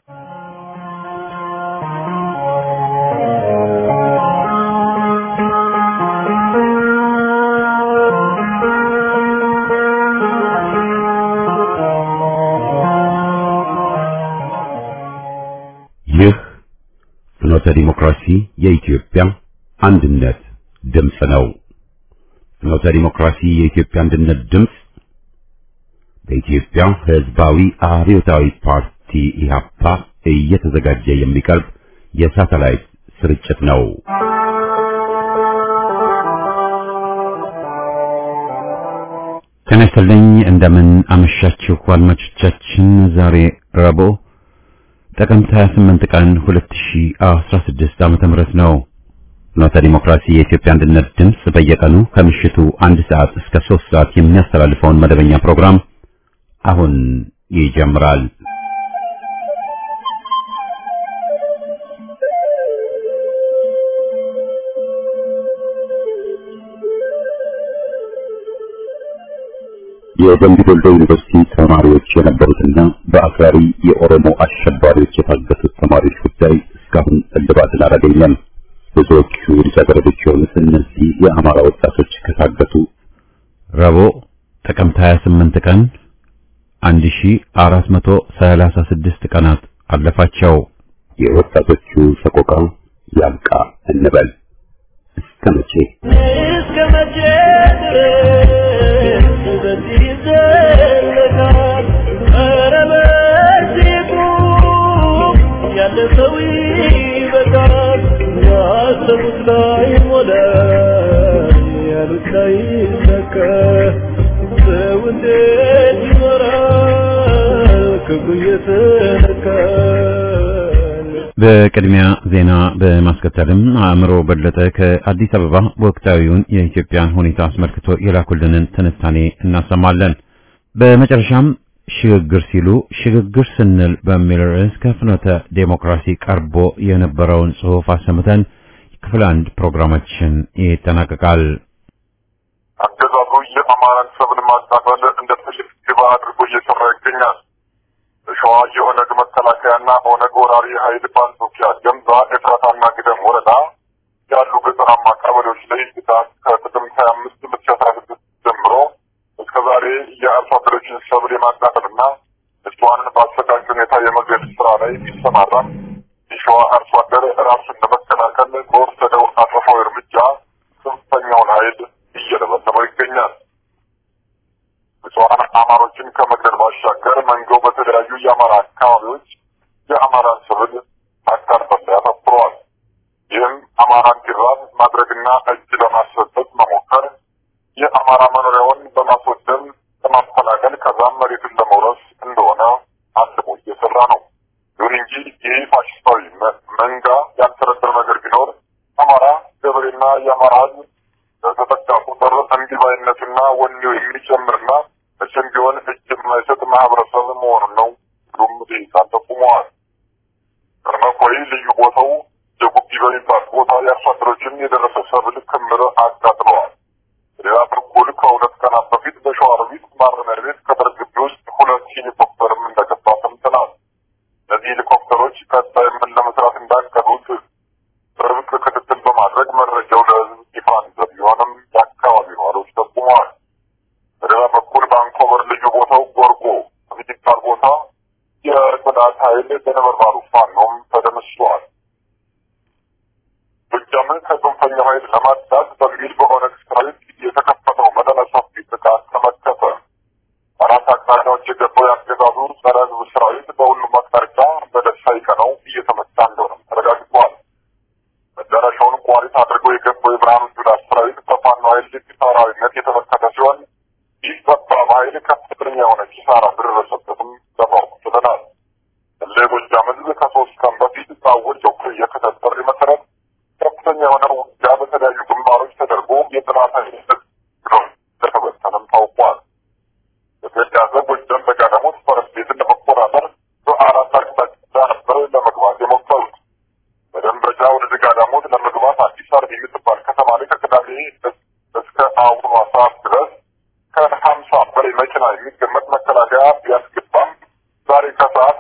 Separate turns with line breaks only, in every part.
ይህ ፍኖተ ዲሞክራሲ የኢትዮጵያ አንድነት ድምፅ ነው። ፍኖተ ዲሞክራሲ የኢትዮጵያ አንድነት ድምፅ በኢትዮጵያ ሕዝባዊ አብዮታዊ ፓርቲ ኢህአፓ እየተዘጋጀ የሚቀርብ የሳተላይት ስርጭት ነው። ጤና ይስጥልኝ። እንደምን አመሻችሁ አድማጮቻችን። ዛሬ ረቡዕ ጥቅምት 28 ቀን 2016 ዓመተ ምህረት ነው። ፍኖተ ዲሞክራሲ የኢትዮጵያ አንድነት ድምፅ በየቀኑ ከምሽቱ አንድ ሰዓት እስከ 3 ሰዓት የሚያስተላልፈውን መደበኛ ፕሮግራም አሁን ይጀምራል። የደምቢ ዶሎ ዩኒቨርሲቲ ተማሪዎች የነበሩትና በአክራሪ የኦሮሞ አሸባሪዎች የታገቱት ተማሪዎች ጉዳይ እስካሁን እልባትን አላገኘም። ብዙዎቹ ልጃገረዶች የሆኑት እነዚህ የአማራ ወጣቶች ከታገቱ ረቡዕ ጥቅምት 28 ቀን 1436 ቀናት አለፋቸው። የወጣቶቹ ሰቆቃ ያብቃ እንበል። እስከ መቼ
እስከ መቼ ድረስ በዚህ ይዘለቃል? ኧረ በዚህ ቁም፣ ያለ ሰው ይበቃል። ያሰቡት ላይ ሞላ፣ ያሉት ላይ ይሳካ። ሰው እንዴት ይኖራል ክብሩ እየተነካል?
በቅድሚያ ዜና በማስከተልም አእምሮ በለጠ ከአዲስ አበባ ወቅታዊውን የኢትዮጵያን ሁኔታ አስመልክቶ የላኩልንን ትንታኔ እናሰማለን። በመጨረሻም ሽግግር ሲሉ ሽግግር ስንል በሚል ርዕስ ከፍኖተ ዴሞክራሲ ቀርቦ የነበረውን ጽሑፍ አሰምተን ክፍል አንድ ፕሮግራማችን ይጠናቀቃል።
አገዛዙ የአማራን ሰብል ማቃጠል እንደ ትልቅ ግባ አድርጎ እየሰራ ይገኛል። በሸዋ የኦነግ መከላከያና ኦነግ ወራሪ ኃይል በአንጾኪያ ገምዛ፣ ኤፍራታና ግደም ወረዳ ያሉ ገጠራማ ቀበሌዎች ላይ ጥቃት ከጥቅምት ሀያ አምስት ሁለት ሺ አስራ ስድስት ጀምሮ እስከ ዛሬ የአርሶ አደሮችን ሰብል የማቃጠልና ንጹሐንን በአሰቃቂ ሁኔታ የመግደል ስራ ላይ ቢሰማራም የሸዋ አርሶ አደር ራሱን ለመከላከል በወሰደው አጸፋዊ እርምጃ ጽንፈኛውን ኃይል እየደበደበው ይገኛል። ንጹሐን አማሮችን ከመግደል ባሻገር መንገው በተለያዩ የአማራ አካባቢዎች የአማራን ሰብል ማቃጠል ላይ አተኩረዋል። ይህም አማራ እንዲራብ ማድረግና እጅ ለማሰጠት መሞከር የአማራ መኖሪያውን በማስወደም ለማፈናቀል ከዛም መሬቱን ለመውረስ እንደሆነ አስቦ እየሰራ ነው። ይሁን እንጂ ይህ ፋሽስታዊ መ- መንጋ ያልተረዳው ነገር ቢኖር አማራ ገበሬና የአማራ ሕዝብ በተጠቃ ቁጥር እንዲባይነቱና ወኔው የሚጨምርና መቼም ቢሆን እጅ የማይሰጥ ማህበረሰብ መሆኑን ነው። ሁሉም ዴታን ጠቁመዋል። በመኮይ ልዩ ቦታው የጉቢ በሚባል ቦታ የአርሶ አደሮችን የደረሰ ሰብል ክምር አቃጥለዋል። በሌላ በኩል ከሁለት ቀናት በፊት በሸዋሮቢት ማረሚያ ቤት ቅጥር ግቢ ውስጥ ሁለት ሄሊኮፕተርም እንደገባ ሰምተናል። እነዚህ ሄሊኮፕተሮች ቀጣይ ምን ለመስራት እንዳቀዱት በጥብቅ ክትትል በማድረግ መረጃው ለህዝብ ይፋ እንደሚሆንም የአካባቢ ነዋሪዎች ጠቁመዋል። በሌላ በኩል በአንኮበር ልዩ ቦታው ጎርጎ በሚባል ቦታ የጽዳት ኃይል በነበልባሉ ፋኖም ተደምስሷል። ጎጃምን ከጽንፈኛው ኃይል ለማጽዳት በሚል በኦነግ ሰራዊት የተከፈተው መጠነ ሰፊ ጥቃት ተመከተ። አራት አቅጣጫዎች የገባው የአገዛዙ ጸረ ህዝብ ሰራዊት በሁሉም አቅጣጫ በደሳይ ቀነው እየተመታ እንደሆነም ተረጋግጧል። መዳረሻውን ቋሪት አድርጎ የገባው የብርሃኑ ጁላ ሰራዊት በፋኖ ኃይል ኪሳራዊነት የተመከተ ሲሆን ይህ ጠባብ ኃይል ከፍተኛ የሆነ ኪሳራ እንደደረሰበትም ለማወቅ ችለናል። ለጎጃም ህዝብ ከሶስት ቀን በፊት ባወጀው የክተት ጥሪ መሰረት ከፍተኛ የሆነ ውጊያ በተለያዩ ግንባሮች ተደርጎ የጥላት ኃይል እንደተበተነም ታውቋል። በተያያዘ ጎጃም በጋዳሞት ፈረስ ቤትን ለመቆጣጠር በአራት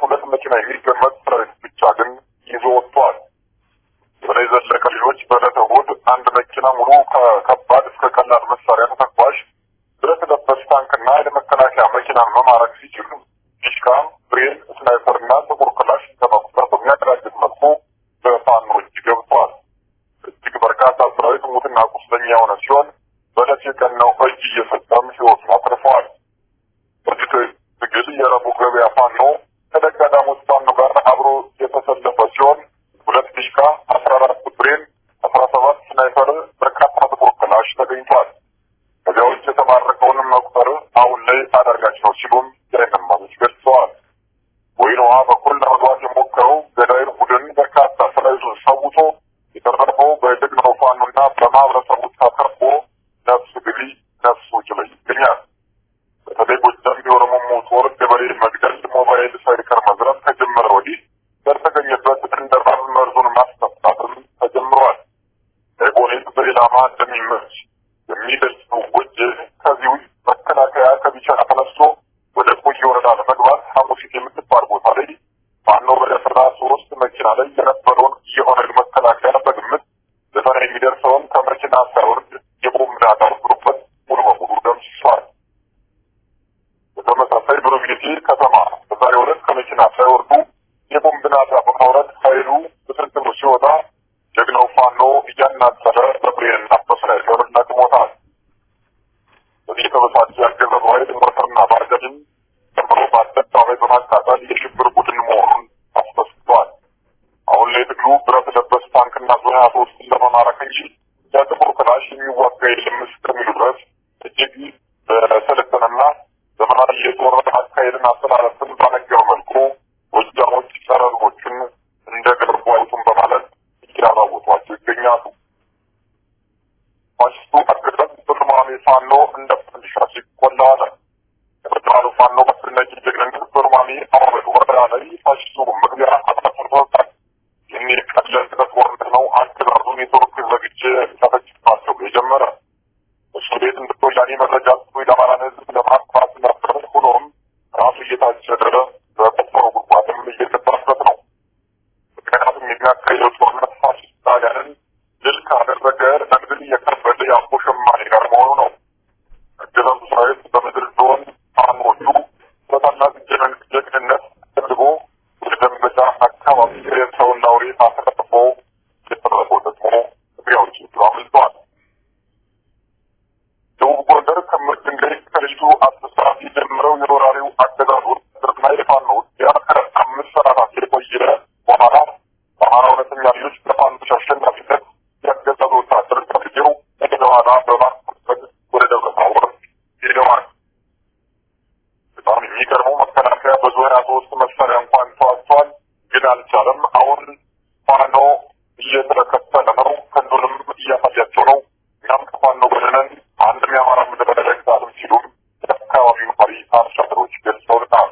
ሁለት መኪና የሚገመት ሰራዊት ብቻ ግን ይዞ ወጥቷል። የበላይ ዘለቀ ልጆች በዕለተ እሑድ አንድ መኪና ሙሉ ከከባድ እስከ ቀላል መሳሪያ ተተኳሽ ብረት ለበስ ታንክና የመከላከያ መኪናን መማረክ ሲችሉ ዲሽካ፣ ብሬን፣ ስናይፐርና ጥቁር ክላሽ ከመቁጠር በሚያደራጅት መልኩ በፋኖ እጅ ገብቷል። እጅግ በርካታ ሰራዊት ሙትና ቁስለኛ የሆነ ሲሆን በዕለት የቀናው እጅ እየሰጠም ሕይወቱን አትርፈዋል። በዚህ ትግል የረቡዕ ገበያ ፋኖ ከደጋዳሞት ፋኖ ጋር አብሮ የተሰለፈ ሲሆን ሁለት ዲሽካ፣ አስራ አራት ብሬን፣ አስራ ሰባት ስናይፐር፣ በርካታ ጥቁር ክላሽ ተገኝቷል። ከዚያ ውጭ የተማረከውንም መቁጠር አሁን ላይ አዳጋች ነው ሲሉም የዓይን እማኞች ገልጸዋል። ወይን ውሃ በኩል ለመግባት የሞከረው ገዳይ ቡድን በርካታ ሰራዊቱን ሰውቶ የተረፈው በጀግናው ፋኖና በማህበረሰቡ ተከቦ ነፍስ ግቢ ነፍስ ውጭ ላይ ይገኛል። በተለይ ጎጃም የኦሮሞ ጦር ገበሬ መግደል፣ ሞባይል ሳይቀር መዝረፍ ከጀመረ ወዲህ በተገኘበት እንደ ራብ መርዙን ማስጠጣትም ተጀምሯል። ኤቦኔት በኢላማ እንደሚመች የሚገልጸው ጎጄ ከዚህ ውጭ መከላከያ ከቢቸና ተነስቶ ወደ ቆየ ወረዳ ለመግባት ሐሙሲት የምትባል ቦታ ላይ ፋኖ በደፈራ ሶስት መኪና ላይ የነበረውን የኦነግ መከላከያ በግምት ዘጠና የሚደርሰውን ከመኪና ሳይወርድ የቦምብ ናዳ ወርዶበት ሙሉ በሙሉ ደምስሷል። በተመሳሳይ ብሮጌቴ ከተማ በዛሬው ዕለት ከመኪና ሳይወርዱ የቦምብ ናዳ በማውረድ ኃይሉ በስንትኑ ሲወጣ ጀግናው ፋኖ እያናጠረ በብሬንና በስናይፐር ለቅሞታል። በዚህ የተበሳጨ ያገዘው ኃይል ሞተርና ባጃጅን ጨምሮ በአደባባይ በማቃጠል የሽብር ቡድን መሆኑን አስመስክቷል። አሁን ላይ ትግሉ ብረት ለበስ ታንክና ዙ ሀያ ሶስትን ለመማረክ እንጂ የጥቁር ክላሽ የሚዋጋ የለም እስከሚሉ ድረስ እጅግ በሰለጠነና ዘመናዊ የጦር አካሄድን አስተላለፍን ባነገበ መልኩ ጎጃሞች ጸረ ሕዝቦችን እንደ ገርቡ አይቱን በማለት እያራወጧቸው ይገኛሉ። ፋሽስቱ አገዛዝ በሶማሌ ፋኖ እንደ ፈንዲሻ ሲቆላ አለ። የፌዴራሉ ፋኖ በአስደናቂ ጀግንነት በሶማሌ አወበል ወረዳ ላይ ፋሽስቱ መግቢያ አጥፍቶታል። ይህን የቀለል ጦርነት ነው አገዛዙን የቱርክ ዘግቼ ተፈጭቷቸው የጀመረ እሱ ቤት እንደ ወያኔ መረጃ ጽፎ የአማራን ሕዝብ ለማጥፋት ነበር። ሆኖም ራሱ እየታጨደ በቆፈረው ጉድጓድም እየገባበት ነው። ምክንያቱም የሚያካሂደው ጦርነት ፋሽስት ጣሊያንን ድል ካደረገ ለድል እየቀበለ የአቦ ሸማኔ ጋር መሆኑ ነው። አገዛዙ ሰራዊት በምድር ዞን ፋኖቹ በታላቅ ጀግንነት ተደርጎ ወደ ደንበጫ አካባቢ ሰውና አውሬ አስረጥፎ የተረፈው ደግሞ ትግሬዎች አምልጠዋል። ደቡብ ጎንደር ከምር ድንጋይ ከልጅቱ አስሳት የጀመረው የወራሪው አገዛዝ ወታደርና የፋኖ ውጊያ ከአምስት ሰዓታት የቆየ በኋላ በአማራ እውነተኛ ልጆች በፋኖች አሸናፊነት ያገዛዙ ወታደር ተብዬው ወደ ኋላ በማስመሰል ወደ ደብረ ታቦር ሄደዋል። በጣም የሚገርመው መከላከያ በዙ ሀያ ሶስት መሳሪያ እንኳን ተዋግቷል፣ ግን አልቻለም። አሁን ፋኖ እየተከተለ ነው፣ ክንዱንም እያሳያቸው ነው። እኛም ከፋኖ ጎን ነን፣ አንድም የአማራ ምድር አይረግጣልም ሲሉም የአካባቢው መሪ አርሶ አደሮች ገልጸውልናል።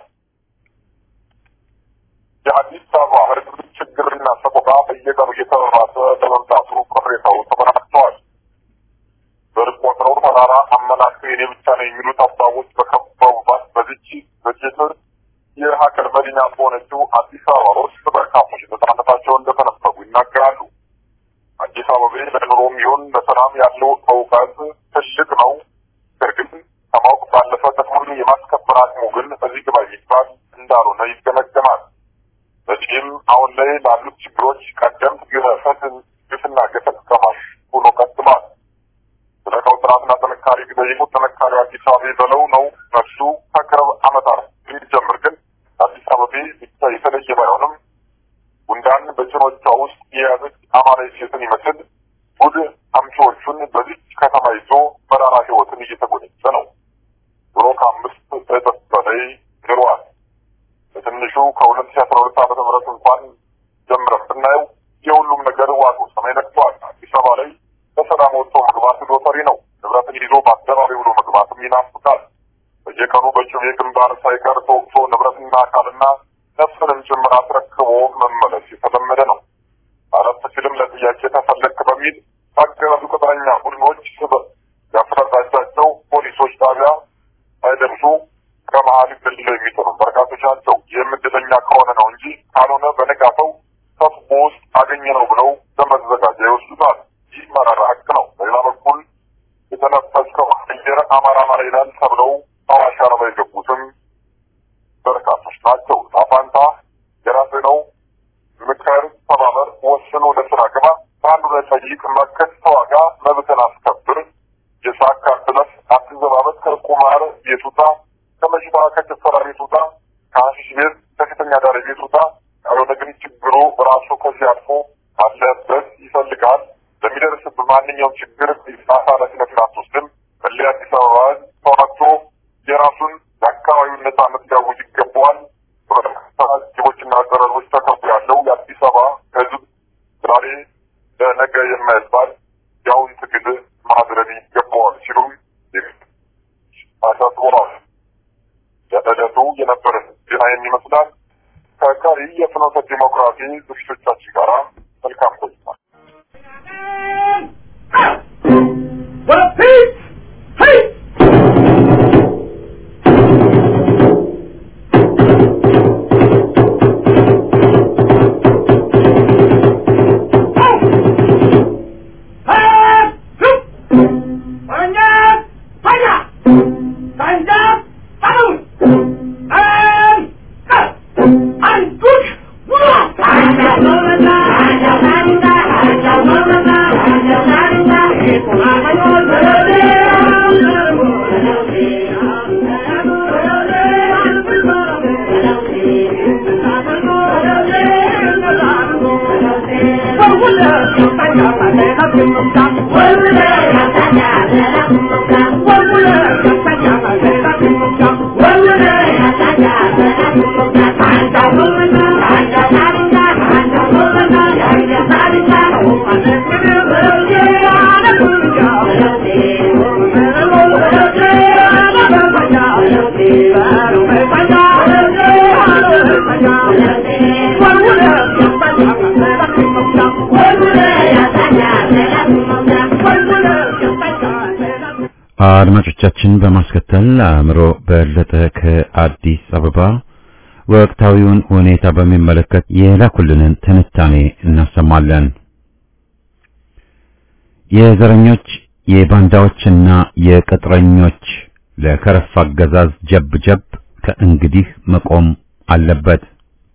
የአዲስ አበባ ሕዝብ ችግርና ሰቆቃ በየቀኑ እየተባባሰ ለመምጣቱ ቅሬታው ተበራክተዋል። በርቅ ቆጥረው ተራራ አመላክተው የኔ ብቻ ነው የሚሉት ሀሳቦች በከበቡባት በዚች በጀት የሀገር መዲና በሆነችው አዲስ አበባ ውስጥ በርካቶች ነጻነታቸውን እንደተነፈጉ ይናገራሉ። አዲስ አበባ ለኑሮም ይሁን ለሰላም ያለው እውቀት ትልቅ ነው። ነገር ግን ከማወቅ ባለፈ ጥቅሙን የማስከበር አቅሙ ግን እዚህ ግባ የሚባል እንዳልሆነ ይገመገማል። በዚህም አሁን ላይ ላሉት ችግሮች ቀደምት ግፈትን ግፍና ገፈት ቀማሽ ሆኖ ቀጥሏል። ስለ ዕቃው ጥራትና ጥንካሬ ቢጠይቁት ጥንካሬው አዲስ አበባ በለው ነው መልሱ። ከቅርብ ዓመታት የሚጀምር ግን አዲስ አበባ ብቻ የተለየ ባይሆንም ጉንዳን በጭኖቿ ውስጥ የያዘች አማራዊ ሴትን ይመስል ጉድ አምጪዎቹን በዚች ከተማ ይዞ መራራ ሕይወትን እየተጎነጨ ነው። ድሮ ከአምስት እጥፍ በላይ ግሯል። በትንሹ ከሁለት ሺ አስራ ሁለት ዓመተ ምህረት እንኳን ጀምረን ብናየው የሁሉም ነገር ዋጡ ሰማይ ነክቷል። አዲስ አበባ ላይ በሰላም ወጥቶ መግባት ሎተሪ ነው። ንብረትን ይዞ በአደባባይ ብሎ መግባትም ይናፍቃል። በየቀኑ በጩቤ ግንባር ሳይቀር ተወቅቶ ንብረትና አካልና ነፍስንም ጭምር አስረክቦ መመለስ የተለመደ ነው። አረፍ ሲልም ለጥያቄ ተፈለክ በሚል በአገዛዙ ቅጥረኛ ቡድኖች ስበብ ያፈረዳጃቸው ፖሊሶች ጣቢያ ሳይደርሱ ከመሀል ክልል የሚጥሩ በርካቶች ናቸው። ይህም እድለኛ ከሆነ ነው እንጂ ካልሆነ በነጋታው ተስቦ ውስጥ አገኘ ነው ብለው በመዘጋጃ ይወስዱታል። ይህ መራራ ሀቅ ነው። በሌላ በኩል የተነፈስከው አየር አማራ አማራ ይላል ተብለው አዋሽ አርባ የገቡትም በርካቶች ናቸው። ጣፋንታ የራስህ ነው። ምከር፣ ተባበር፣ ወስን፣ ወደ ስራ ግባ፣ በአንዱ ላይ ጠይቅ፣ መከት፣ ተዋጋ፣ መብትን አስከብር፣ የሳካ ድረስ አትዘባበት፣ ከቁማር ቤት ውጣ፣ ከመሽታ ከጭፈራ ቤት ውጣ፣ ከሀሺሽ ቤት ከሴተኛ አዳሪ ቤት ውጣ። ካልሆነ ግን ችግሩ ራሱ ከዚህ አልፎ አለበት ይፈልጋል። ለሚደርስብህ ማንኛውም ችግር ኃላፊነትን አትወስድም። በሌላ አዲስ አበባ ተዋግቶ የራሱን የአካባቢውን ነጻነት ሊያውጅ ይገባዋል። በበርካታ ጅቦችና ዘረሮች ተከቦ ያለው የአዲስ አበባ ሕዝብ ዛሬ ለነገ የማይባል የአሁን ትግል ማድረግ ይገባዋል ሲሉም አሳስበዋል። ለዕለቱ የነበረን ዜና ይመስላል። ከቀሪ የፍኖተ ዲሞክራሲ ዝግጅቶቻችን ጋር መልካም ቆይታ።
አድማጮቻችን በማስከተል አእምሮ በለጠ ከአዲስ አበባ ወቅታዊውን ሁኔታ በሚመለከት የላኩልንን ትንታኔ እናሰማለን። የዘረኞች የባንዳዎችና የቅጥረኞች ለከረፋ አገዛዝ ጀብ ጀብ ከእንግዲህ መቆም አለበት።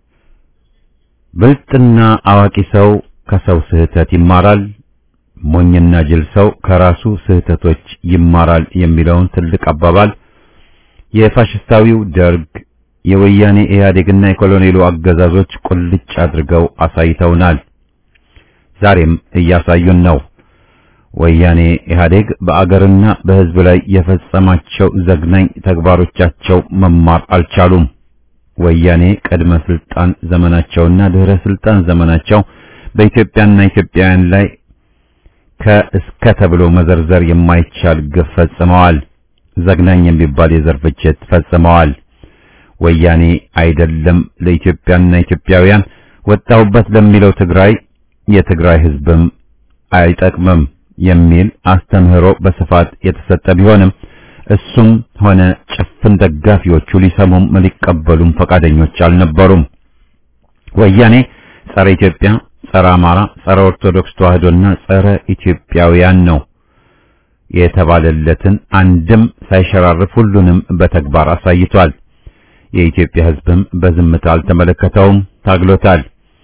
ብልጥና አዋቂ ሰው ከሰው ስህተት ይማራል። ሞኝና ጅል ሰው ከራሱ ስህተቶች ይማራል የሚለውን ትልቅ አባባል የፋሽስታዊው ደርግ የወያኔ ኢህአዴግና የኮሎኔሉ አገዛዞች ቁልጭ አድርገው አሳይተውናል። ዛሬም እያሳዩን ነው። ወያኔ ኢህአዴግ በአገርና በሕዝብ ላይ የፈጸማቸው ዘግናኝ ተግባሮቻቸው መማር አልቻሉም። ወያኔ ቅድመ ስልጣን ዘመናቸውና ድህረ ስልጣን ዘመናቸው በኢትዮጵያና ኢትዮጵያውያን ላይ ከእስከ ተብሎ መዘርዘር የማይቻል ግፍ ፈጽመዋል። ዘግናኝ የሚባል የዘር ፍጅት ፈጽመዋል። ወያኔ አይደለም ለኢትዮጵያና ኢትዮጵያውያን ወጣሁበት ለሚለው ትግራይ የትግራይ ሕዝብም አይጠቅምም የሚል አስተምህሮ በስፋት የተሰጠ ቢሆንም እሱም ሆነ ጭፍን ደጋፊዎቹ ሊሰሙም ሊቀበሉም ፈቃደኞች አልነበሩም። ወያኔ ጸረ ኢትዮጵያ፣ ጸረ አማራ፣ ጸረ ኦርቶዶክስ ተዋህዶና ጸረ ኢትዮጵያውያን ነው የተባለለትን አንድም ሳይሸራርፍ ሁሉንም በተግባር አሳይቷል። የኢትዮጵያ ሕዝብም በዝምታ አልተመለከተውም፣ ታግሎታል።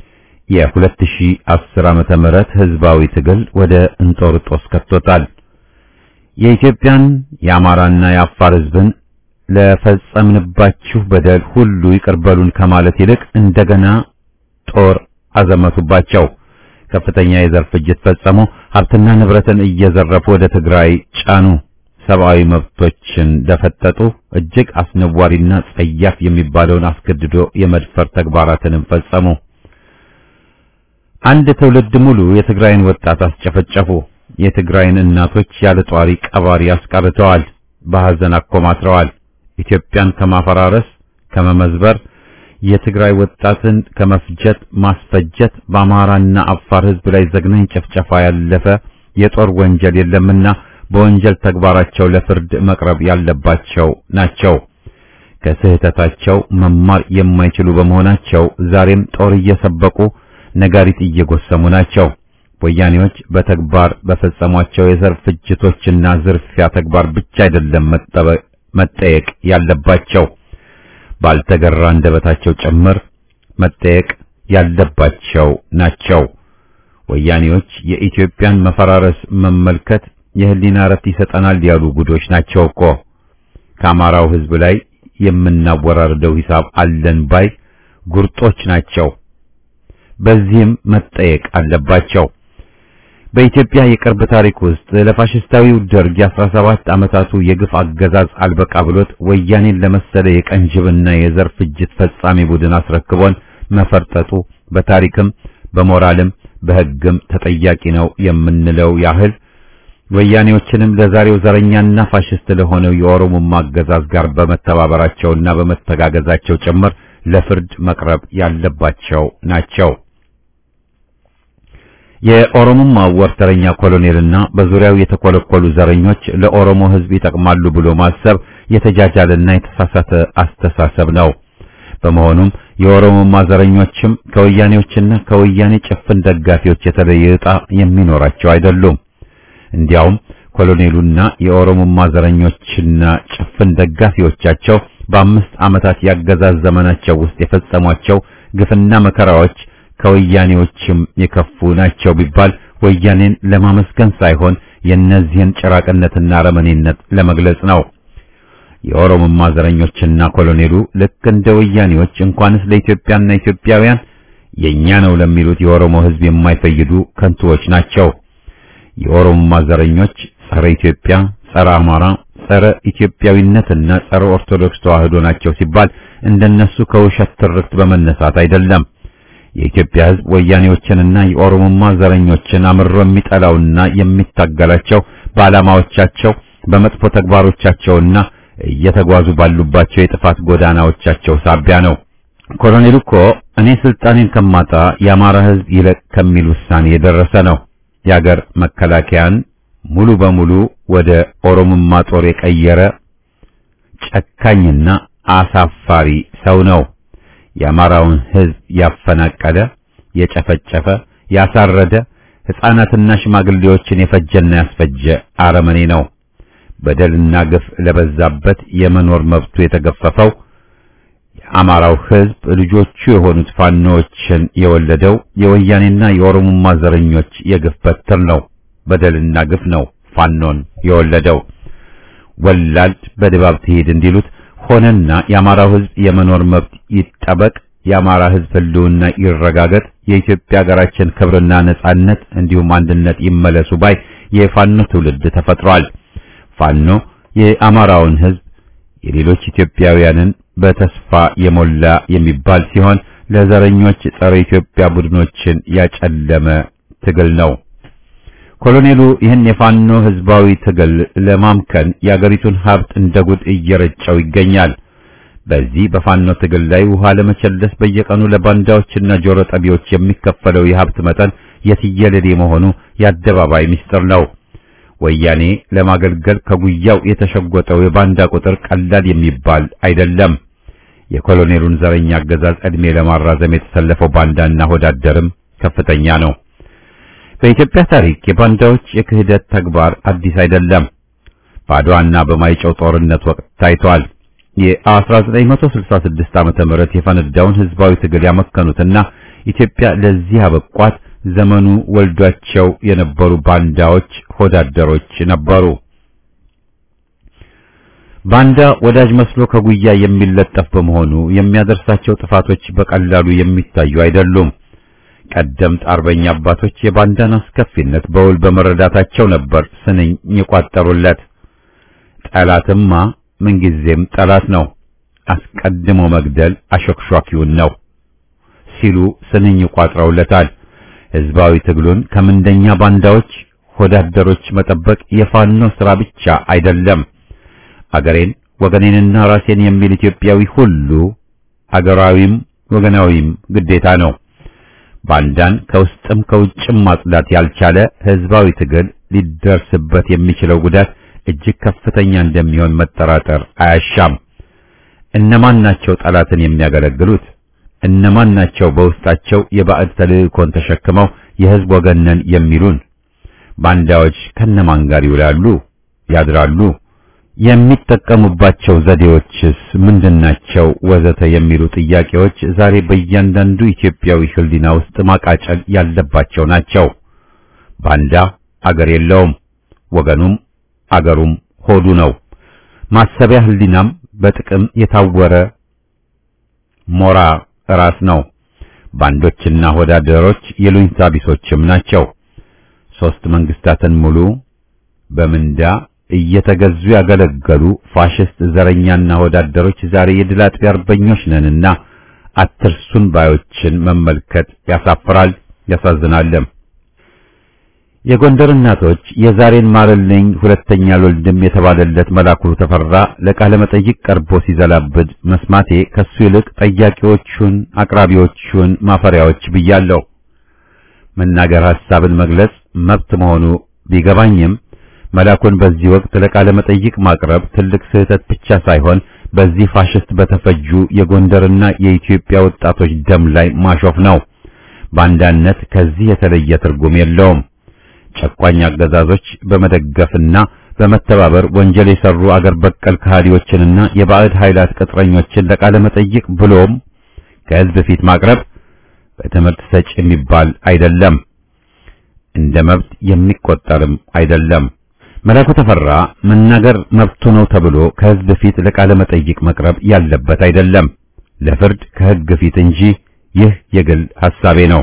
የ2010 ዓመተ ምህረት ህዝባዊ ትግል ወደ እንጦርጦስ ከቶታል። የኢትዮጵያን የአማራና የአፋር ሕዝብን ለፈጸምንባችሁ በደል ሁሉ ይቅርበሉን ከማለት ይልቅ እንደገና ጦር አዘመቱባቸው። ከፍተኛ የዘር ፍጅት ፈጸሙ። ሀብትና ንብረትን እየዘረፉ ወደ ትግራይ ጫኑ። ሰብአዊ መብቶችን ደፈጠጡ። እጅግ አስነዋሪና ጸያፍ የሚባለውን አስገድዶ የመድፈር ተግባራትንም ፈጸሙ። አንድ ትውልድ ሙሉ የትግራይን ወጣት አስጨፈጨፉ። የትግራይን እናቶች ያለ ጧሪ ቀባሪ አስቀርተዋል። በሐዘን አኮማትረዋል። ኢትዮጵያን ከማፈራረስ ከመመዝበር የትግራይ ወጣትን ከመፍጀት ማስፈጀት በአማራና አፋር ሕዝብ ላይ ዘግናኝ ጭፍጨፋ ያለፈ የጦር ወንጀል የለምና በወንጀል ተግባራቸው ለፍርድ መቅረብ ያለባቸው ናቸው። ከስህተታቸው መማር የማይችሉ በመሆናቸው ዛሬም ጦር እየሰበቁ ነጋሪት እየጎሰሙ ናቸው። ወያኔዎች በተግባር በፈጸሟቸው የዘር ፍጅቶችና ዝርፊያ ተግባር ብቻ አይደለም መጠየቅ ያለባቸው ባልተገራ አንደበታቸው ጭምር መጠየቅ ያለባቸው ናቸው። ወያኔዎች የኢትዮጵያን መፈራረስ መመልከት የህሊና እረፍት ይሰጠናል ያሉ ጉዶች ናቸው እኮ። ከአማራው ህዝብ ላይ የምናወራርደው ሂሳብ አለን ባይ ጉርጦች ናቸው። በዚህም መጠየቅ አለባቸው። በኢትዮጵያ የቅርብ ታሪክ ውስጥ ለፋሽስታዊው ደርግ የአስራ ሰባት ዓመታቱ የግፍ አገዛዝ አልበቃ ብሎት ወያኔን ለመሰለ የቀንጅብና የዘር ፍጅት ፈጻሚ ቡድን አስረክቦን መፈርጠጡ በታሪክም በሞራልም በህግም ተጠያቂ ነው የምንለው ያህል ወያኔዎችንም ለዛሬው ዘረኛና ፋሽስት ለሆነው የኦሮሞማ አገዛዝ ጋር በመተባበራቸውና በመተጋገዛቸው ጭምር ለፍርድ መቅረብ ያለባቸው ናቸው። የኦሮሞማ ወርተረኛ ኮሎኔልና በዙሪያው የተኮለኮሉ ዘረኞች ለኦሮሞ ህዝብ ይጠቅማሉ ብሎ ማሰብ የተጃጃለና የተሳሳተ አስተሳሰብ ነው። በመሆኑም የኦሮሞማ ዘረኞችም ከወያኔዎችና ከወያኔ ጭፍን ደጋፊዎች የተለየ ዕጣ የሚኖራቸው አይደሉም። እንዲያውም ኮሎኔሉና የኦሮሞማ ዘረኞችና ጭፍን ደጋፊዎቻቸው በአምስት ዓመታት ያገዛዝ ዘመናቸው ውስጥ የፈጸሟቸው ግፍና መከራዎች ከወያኔዎችም የከፉ ናቸው ቢባል ወያኔን ለማመስገን ሳይሆን የእነዚህን ጭራቅነትና አረመኔነት ለመግለጽ ነው። የኦሮሞማ ዘረኞችና ኮሎኔሉ ልክ እንደ ወያኔዎች እንኳንስ ለኢትዮጵያና ኢትዮጵያውያን የኛ ነው ለሚሉት የኦሮሞ ህዝብ የማይፈይዱ ከንቱዎች ናቸው። የኦሮሞማ ዘረኞች ጸረ ኢትዮጵያ፣ ጸረ አማራ፣ ጸረ ኢትዮጵያዊነትና ጸረ ኦርቶዶክስ ተዋህዶ ናቸው ሲባል እንደነሱ ከውሸት ትርክት በመነሳት አይደለም። የኢትዮጵያ ህዝብ ወያኔዎችንና የኦሮሞማ ዘረኞችን አምሮ የሚጠላውና የሚታገላቸው በዓላማዎቻቸው በመጥፎ ተግባሮቻቸውና እየተጓዙ ባሉባቸው የጥፋት ጎዳናዎቻቸው ሳቢያ ነው። ኮሎኔሉ እኮ እኔ ስልጣኔን ከማጣ የአማራ ህዝብ ይለቅ ከሚል ውሳኔ የደረሰ ነው። የአገር መከላከያን ሙሉ በሙሉ ወደ ኦሮሞማ ጦር የቀየረ ጨካኝና አሳፋሪ ሰው ነው። የአማራውን ህዝብ ያፈናቀለ፣ የጨፈጨፈ፣ ያሳረደ፣ ሕፃናትና ሽማግሌዎችን የፈጀና ያስፈጀ አረመኔ ነው። በደልና ግፍ ለበዛበት የመኖር መብቱ የተገፈፈው የአማራው ህዝብ ልጆቹ የሆኑት ፋኖዎችን የወለደው የወያኔና የኦሮሞማ ዘረኞች የግፍ በትር ነው። በደልና ግፍ ነው ፋኖን የወለደው። ወላድ በድባብ ትሄድ እንዲሉት ሆነና የአማራው ህዝብ የመኖር መብት ይጠበቅ፣ የአማራ ህዝብ ህልውና ይረጋገጥ፣ የኢትዮጵያ ሀገራችን ክብርና ነጻነት እንዲሁም አንድነት ይመለሱ ባይ የፋኖ ትውልድ ተፈጥሯል። ፋኖ የአማራውን ህዝብ የሌሎች ኢትዮጵያውያንን በተስፋ የሞላ የሚባል ሲሆን ለዘረኞች ጸረ ኢትዮጵያ ቡድኖችን ያጨለመ ትግል ነው። ኮሎኔሉ ይህን የፋኖ ህዝባዊ ትግል ለማምከን የአገሪቱን ሀብት እንደ ጉድ እየረጨው ይገኛል። በዚህ በፋኖ ትግል ላይ ውሃ ለመቸለስ በየቀኑ ለባንዳዎችና ጆሮ ጠቢዎች የሚከፈለው የሀብት መጠን የትየለሌ መሆኑ የአደባባይ ምስጢር ነው። ወያኔ ለማገልገል ከጉያው የተሸጎጠው የባንዳ ቁጥር ቀላል የሚባል አይደለም። የኮሎኔሉን ዘረኛ አገዛዝ ዕድሜ ለማራዘም የተሰለፈው ባንዳና ሆዳደርም ከፍተኛ ነው። በኢትዮጵያ ታሪክ የባንዳዎች የክህደት ተግባር አዲስ አይደለም። በአድዋና በማይጨው ጦርነት ወቅት ታይቷል። የ1966 ዓመተ ምህረት የፈነዳውን ህዝባዊ ትግል ያመከኑትና ኢትዮጵያ ለዚህ አበቋት ዘመኑ ወልዷቸው የነበሩ ባንዳዎች ሆዳደሮች ነበሩ። ባንዳ ወዳጅ መስሎ ከጉያ የሚለጠፍ በመሆኑ የሚያደርሳቸው ጥፋቶች በቀላሉ የሚታዩ አይደሉም። ቀደምት አርበኛ አባቶች የባንዳን አስከፊነት በውል በመረዳታቸው ነበር ስንኝ የቋጠሩለት። ጠላትማ ምንጊዜም ጠላት ነው፣ አስቀድሞ መግደል አሾክሿኪውን ነው ሲሉ ስንኝ ቋጥረውለታል። ህዝባዊ ትግሉን ከምንደኛ ባንዳዎች ሆዳደሮች መጠበቅ የፋኖ ሥራ ብቻ አይደለም። አገሬን ወገኔንና ራሴን የሚል ኢትዮጵያዊ ሁሉ አገራዊም ወገናዊም ግዴታ ነው። ባንዳን ከውስጥም ከውጭም ማጽዳት ያልቻለ ህዝባዊ ትግል ሊደርስበት የሚችለው ጉዳት እጅግ ከፍተኛ እንደሚሆን መጠራጠር አያሻም። እነማን ናቸው ጠላትን የሚያገለግሉት? እነማን ናቸው በውስጣቸው የባዕድ ተልእኮን ተሸክመው የሕዝብ ወገን ነን የሚሉን? ባንዳዎች ከነማን ጋር ይውላሉ ያድራሉ? የሚጠቀሙባቸው ዘዴዎችስ ምንድናቸው? ወዘተ የሚሉ ጥያቄዎች ዛሬ በእያንዳንዱ ኢትዮጵያዊ ሕሊና ውስጥ ማቃጨል ያለባቸው ናቸው። ባንዳ አገር የለውም፣ ወገኑም አገሩም ሆዱ ነው። ማሰቢያ ሕሊናም በጥቅም የታወረ ሞራ ራስ ነው። ባንዶችና ወዳደሮች የሉኝታ ቢሶችም ናቸው። ሶስት መንግስታትን ሙሉ በምንዳ እየተገዙ ያገለገሉ ፋሽስት ዘረኛና ወዳደሮች ዛሬ የድል አጥቢ አርበኞች ነንና አትርሱን ባዮችን መመልከት ያሳፍራል፣ ያሳዝናልም። የጎንደር እናቶች የዛሬን ማረልኝ ሁለተኛ አልወልድም የተባለለት መላኩ ተፈራ ለቃለ መጠይቅ ቀርቦ ሲዘላብድ መስማቴ ከሱ ይልቅ ጠያቂዎቹን አቅራቢዎቹን ማፈሪያዎች ብያለሁ። መናገር ሐሳብን መግለጽ መብት መሆኑ ቢገባኝም መላኩን በዚህ ወቅት ለቃለ መጠይቅ ማቅረብ ትልቅ ስህተት ብቻ ሳይሆን በዚህ ፋሽስት በተፈጁ የጎንደርና የኢትዮጵያ ወጣቶች ደም ላይ ማሾፍ ነው። ባንዳነት ከዚህ የተለየ ትርጉም የለውም። ጨቋኝ አገዛዞች በመደገፍና በመተባበር ወንጀል የሰሩ አገር በቀል ከሃዲዎችንና የባዕድ ኃይላት ቅጥረኞችን ለቃለ መጠይቅ ብሎም ከሕዝብ ፊት ማቅረብ በትምህርት ሰጭ የሚባል አይደለም፣ እንደ መብት የሚቆጠርም አይደለም። መላኩ ተፈራ መናገር መብቱ ነው ተብሎ ከሕዝብ ፊት ለቃለ መጠይቅ መቅረብ ያለበት አይደለም፣ ለፍርድ ከሕግ ፊት እንጂ። ይህ የግል ሐሳቤ ነው።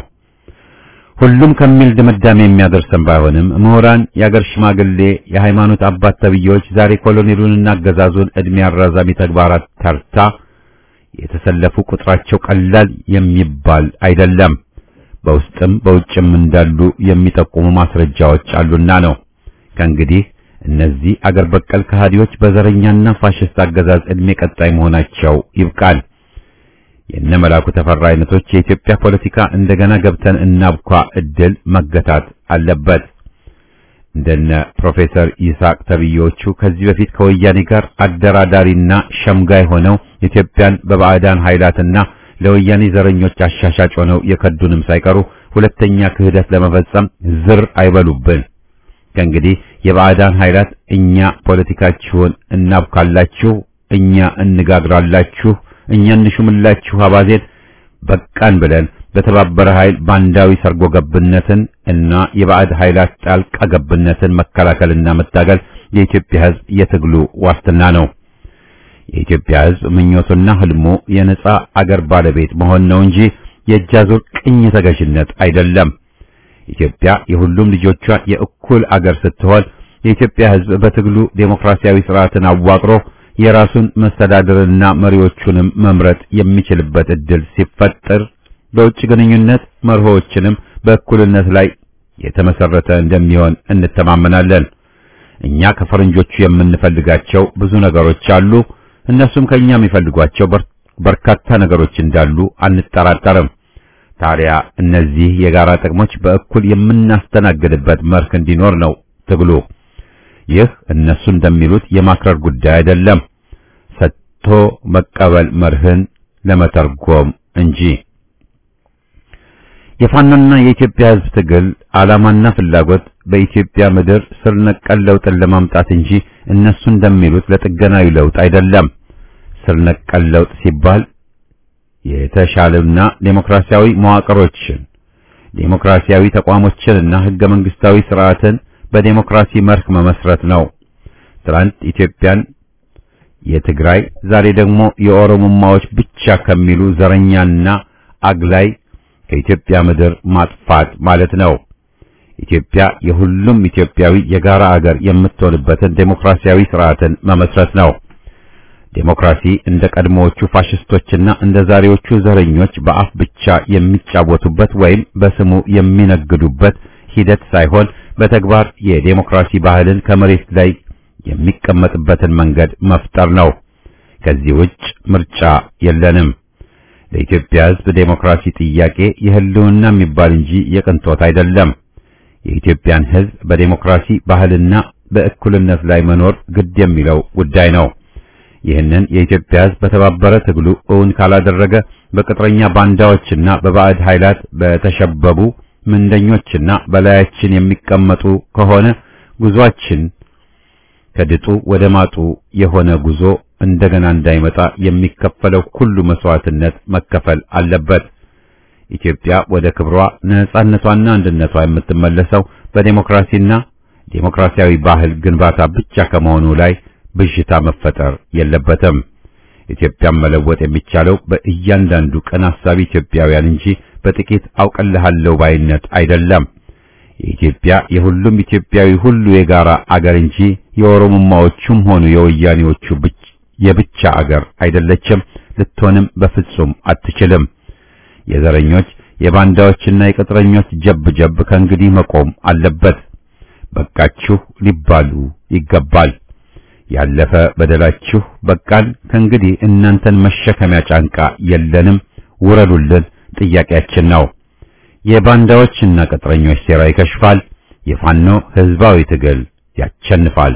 ሁሉም ከሚል ድምዳሜ የሚያደርሰን ባይሆንም ምሁራን፣ የአገር ሽማግሌ፣ የሃይማኖት አባት ተብዬዎች ዛሬ ኮሎኔሉንና አገዛዙን ዕድሜ አራዛሚ ተግባራት ተርታ የተሰለፉ ቁጥራቸው ቀላል የሚባል አይደለም። በውስጥም በውጭም እንዳሉ የሚጠቁሙ ማስረጃዎች አሉና ነው። ከእንግዲህ እነዚህ አገር በቀል ከሃዲዎች በዘረኛና ፋሽስት አገዛዝ ዕድሜ ቀጣይ መሆናቸው ይብቃል። የነ መላኩ ተፈራ አይነቶች የኢትዮጵያ ፖለቲካ እንደገና ገብተን እናብኳ እድል መገታት አለበት። እንደነ ፕሮፌሰር ይስሐቅ ተብዬዎቹ ከዚህ በፊት ከወያኔ ጋር አደራዳሪና ሸምጋይ ሆነው ኢትዮጵያን በባዕዳን ኃይላትና ለወያኔ ዘረኞች አሻሻጭ ሆነው የከዱንም ሳይቀሩ ሁለተኛ ክህደት ለመፈጸም ዝር አይበሉብን። ከእንግዲህ የባዕዳን ኃይላት እኛ ፖለቲካችሁን እናብካላችሁ፣ እኛ እንጋግራላችሁ እኛ እንሹምላችሁ አባዜን በቃን ብለን በተባበረ ኃይል ባንዳዊ ሰርጎ ገብነትን እና የባዕድ ኃይላት ጣልቃ ገብነትን መከላከልና መታገል የኢትዮጵያ ሕዝብ የትግሉ ዋስትና ነው። የኢትዮጵያ ሕዝብ ምኞቱና ህልሙ የነጻ አገር ባለቤት መሆን ነው እንጂ የእጃዙር ቅኝ ተገዥነት አይደለም። ኢትዮጵያ የሁሉም ልጆቿ የእኩል አገር ስትሆን የኢትዮጵያ ሕዝብ በትግሉ ዴሞክራሲያዊ ስርዓትን አዋቅሮ የራሱን መስተዳድርና መሪዎቹንም መምረጥ የሚችልበት እድል ሲፈጠር በውጭ ግንኙነት መርሆዎችንም በእኩልነት ላይ የተመሰረተ እንደሚሆን እንተማመናለን። እኛ ከፈረንጆቹ የምንፈልጋቸው ብዙ ነገሮች አሉ። እነሱም ከኛ የሚፈልጓቸው በርካታ ነገሮች እንዳሉ አንጠራጠርም። ታዲያ እነዚህ የጋራ ጥቅሞች በእኩል የምናስተናግድበት መርህ እንዲኖር ነው ትግሉ። ይህ እነሱ እንደሚሉት የማክረር ጉዳይ አይደለም፣ ሰጥቶ መቀበል መርህን ለመተርጎም እንጂ። የፋኖና የኢትዮጵያ ሕዝብ ትግል ዓላማና ፍላጎት በኢትዮጵያ ምድር ስር ነቀል ለውጥን ለማምጣት እንጂ እነሱ እንደሚሉት ለጥገናዊ ለውጥ አይደለም። ስር ነቀል ለውጥ ሲባል የተሻለና ዴሞክራሲያዊ መዋቅሮችን፣ ዴሞክራሲያዊ ተቋሞችንና ህገ መንግስታዊ ስርዓትን በዴሞክራሲ መርህ መመስረት ነው። ትናንት ኢትዮጵያን የትግራይ ዛሬ ደግሞ የኦሮሞማዎች ብቻ ከሚሉ ዘረኛና አግላይ ከኢትዮጵያ ምድር ማጥፋት ማለት ነው። ኢትዮጵያ የሁሉም ኢትዮጵያዊ የጋራ አገር የምትሆንበትን ዴሞክራሲያዊ ስርዓትን መመስረት ነው። ዴሞክራሲ እንደ ቀድሞዎቹ ፋሽስቶችና እንደ ዛሬዎቹ ዘረኞች በአፍ ብቻ የሚጫወቱበት ወይም በስሙ የሚነግዱበት ሂደት ሳይሆን በተግባር የዴሞክራሲ ባህልን ከመሬት ላይ የሚቀመጥበትን መንገድ መፍጠር ነው። ከዚህ ውጭ ምርጫ የለንም። ለኢትዮጵያ ሕዝብ ዴሞክራሲ ጥያቄ የህልውና የሚባል እንጂ የቅንጦት አይደለም። የኢትዮጵያን ሕዝብ በዴሞክራሲ ባህልና በእኩልነት ላይ መኖር ግድ የሚለው ጉዳይ ነው። ይህንን የኢትዮጵያ ሕዝብ በተባበረ ትግሉ እውን ካላደረገ በቅጥረኛ ባንዳዎችና በባዕድ ኃይላት በተሸበቡ ምንደኞችና በላያችን የሚቀመጡ ከሆነ ጉዟችን ከድጡ ወደ ማጡ የሆነ ጉዞ እንደገና እንዳይመጣ የሚከፈለው ሁሉ መስዋዕትነት መከፈል አለበት። ኢትዮጵያ ወደ ክብሯ ነጻነቷና አንድነቷ የምትመለሰው በዴሞክራሲና ዴሞክራሲያዊ ባህል ግንባታ ብቻ ከመሆኑ ላይ ብዥታ መፈጠር የለበትም። ኢትዮጵያን መለወጥ የሚቻለው በእያንዳንዱ ቀን አሳቢ ኢትዮጵያውያን እንጂ በጥቂት አውቀልሃለሁ ባይነት አይደለም። የኢትዮጵያ የሁሉም ኢትዮጵያዊ ሁሉ የጋራ አገር እንጂ የኦሮሞማዎቹም ሆኑ የወያኔዎቹ የብቻ አገር አይደለችም፣ ልትሆንም በፍጹም አትችልም። የዘረኞች የባንዳዎችና የቅጥረኞች ጀብ ጀብ ከእንግዲህ መቆም አለበት። በቃችሁ ሊባሉ ይገባል። ያለፈ በደላችሁ በቃል። ከእንግዲህ እናንተን መሸከሚያ ጫንቃ የለንም፣ ውረዱልን ጥያቄያችን ነው። የባንዳዎችና ቅጥረኞች ሴራ ይከሽፋል። የፋኖ ህዝባዊ ትግል ያቸንፋል።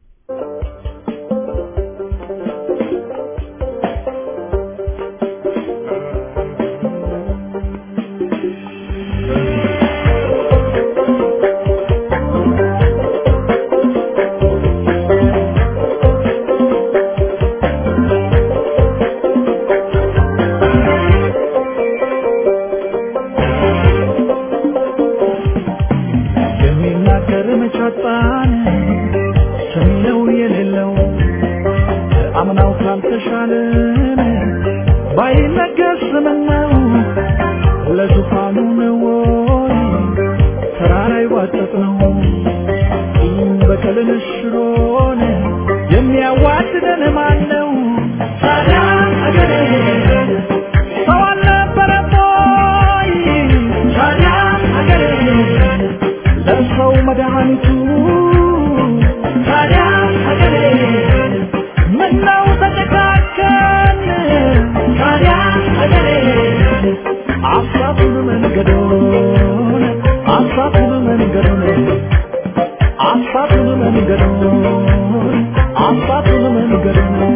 የሚናገር መቻጣን ሰሚነው የሌለው አምናው ካልተሻለን ባይነገር ስምነው ለዙፋኑ ነው ወይ ተራራ ይዋጠጥ ነው በቀልን ሽሮን የሚያዋድደን ማን ነው? ታዲያ አገሬ ሰው አልነበረም ወይ? ታዲያ አገሬ ለሰው መድኃኒቱ ታዲያ ሀገሬ ምነው ተጨካከን ታዲያ ሀገሬ አሳቱን መንገዶን አሳቱን መንገዶን አሳቱን መንገዶን አሳቱን መንገዶን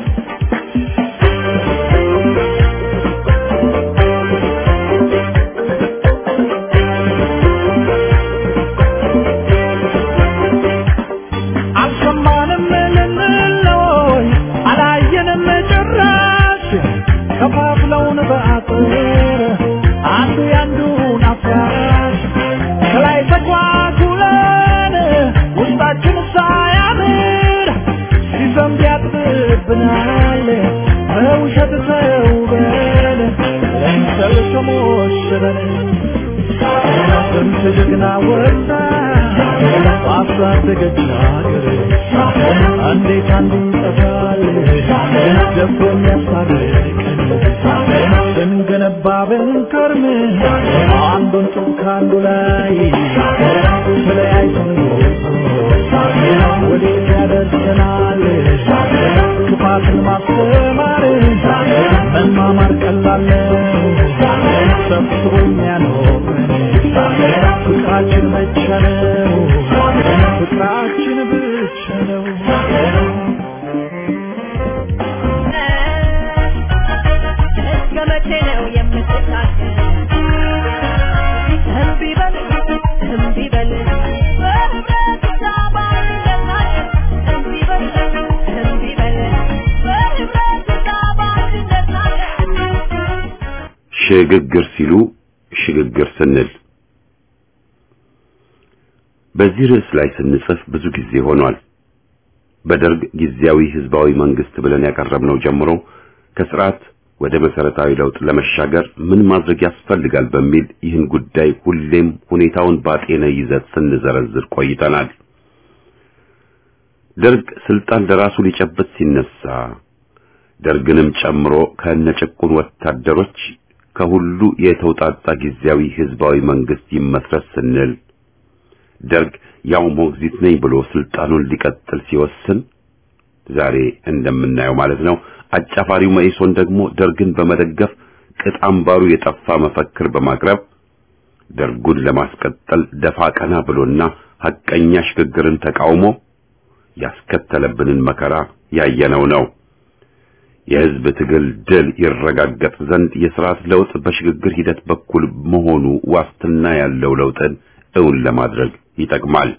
አልሰማንም ልንለይ አላየንም ጭራሽ ከፋፍለውን በአጥር አንዱ ያንዱን አፍራሽ ከላይ ተጓጉለን ውስጣችን ሳያምር ሲዘንብ ያጥብብናል በውሸት ተውበን ለምሰል ተሞሽረን ስንት ጀግና ወጣ ባሳደገች ሀገር እንዴት አንዱ ይጠፋል ደቦ የሚያስታርቀን ስንገነባ ብንከርም አንዱን ጡብ ከአንዱ ላይ ተለያይተን ወዴት ያደርሰናል ክፋትን ማስተማር መማማር ቀላል ነው ሰብስቦ የሚያኖረን ፍቅራችን ብቻ ነው ፍቅራችን ብቻ ነው
እስከ መቼ ነው የምትታገል? እምቢ በል እምቢ በል በህብረት ተባብረናል። እምቢ በል እምቢ በል በህብረት ተባብረናል።
ሽግግር ሲሉ ሽግግር ስንል በዚህ ርዕስ ላይ ስንጽፍ ብዙ ጊዜ ሆኗል። በደርግ ጊዜያዊ ህዝባዊ መንግስት ብለን ያቀረብነው ጀምሮ ከስርዓት ወደ መሰረታዊ ለውጥ ለመሻገር ምን ማድረግ ያስፈልጋል በሚል ይህን ጉዳይ ሁሌም ሁኔታውን ባጤነ ይዘት ስንዘረዝር ቆይተናል። ደርግ ስልጣን ለራሱ ሊጨብጥ ሲነሳ ደርግንም ጨምሮ ከነጭቁን ወታደሮች ከሁሉ የተውጣጣ ጊዜያዊ ህዝባዊ መንግስት ይመስረት ስንል ደርግ ያው ሞግዚት ነኝ ብሎ ስልጣኑን ሊቀጥል ሲወስን ዛሬ እንደምናየው ማለት ነው። አጫፋሪው መኢሶን ደግሞ ደርግን በመደገፍ ቅጥ አምባሩ የጠፋ መፈክር በማቅረብ ደርጉን ለማስቀጠል ደፋ ቀና ብሎና ሐቀኛ ሽግግርን ተቃውሞ ያስከተለብንን መከራ ያየነው ነው። የህዝብ ትግል ድል ይረጋገጥ ዘንድ የስርዓት ለውጥ በሽግግር ሂደት በኩል መሆኑ ዋስትና ያለው ለውጥን እውን ለማድረግ ይጠቅማል።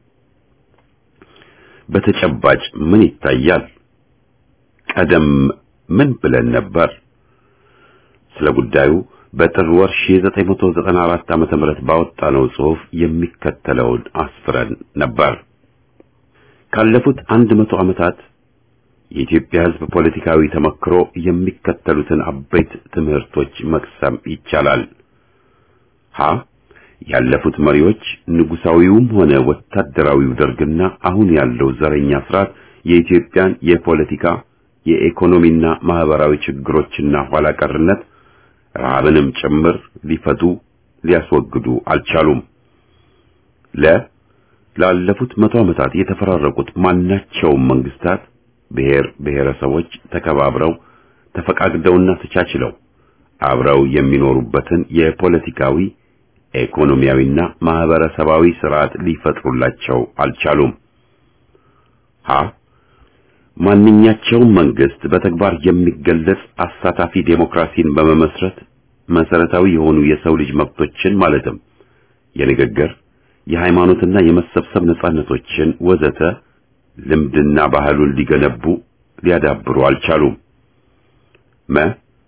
በተጨባጭ ምን ይታያል? ቀደም ምን ብለን ነበር? ስለ ጉዳዩ በጥር ወር 1994 ዓመተ ምህረት ባወጣነው ጽሑፍ የሚከተለውን አስፍረን ነበር። ካለፉት አንድ መቶ ዓመታት የኢትዮጵያ ሕዝብ ፖለቲካዊ ተመክሮ የሚከተሉትን አበይት ትምህርቶች መቅሰም ይቻላል። ሀ ያለፉት መሪዎች ንጉሳዊውም ሆነ ወታደራዊው ደርግና አሁን ያለው ዘረኛ ስርዓት የኢትዮጵያን የፖለቲካ የኢኮኖሚና ማህበራዊ ችግሮችና ኋላ ቀርነት ረሃብንም ጭምር ሊፈቱ ሊያስወግዱ አልቻሉም። ለ ላለፉት መቶ ዓመታት የተፈራረቁት ማናቸውም መንግስታት ብሔር ብሔረሰቦች ተከባብረው ተፈቃቅደውና ተቻችለው አብረው የሚኖሩበትን የፖለቲካዊ ኢኮኖሚያዊና ማህበረሰባዊ ስርዓት ሊፈጥሩላቸው አልቻሉም። ሀ ማንኛቸውም መንግስት በተግባር የሚገለጽ አሳታፊ ዴሞክራሲን በመመስረት መሰረታዊ የሆኑ የሰው ልጅ መብቶችን ማለትም የንግግር፣ የሃይማኖትና የመሰብሰብ ነጻነቶችን ወዘተ ልምድና ባህሉን ሊገነቡ ሊያዳብሩ አልቻሉም። መ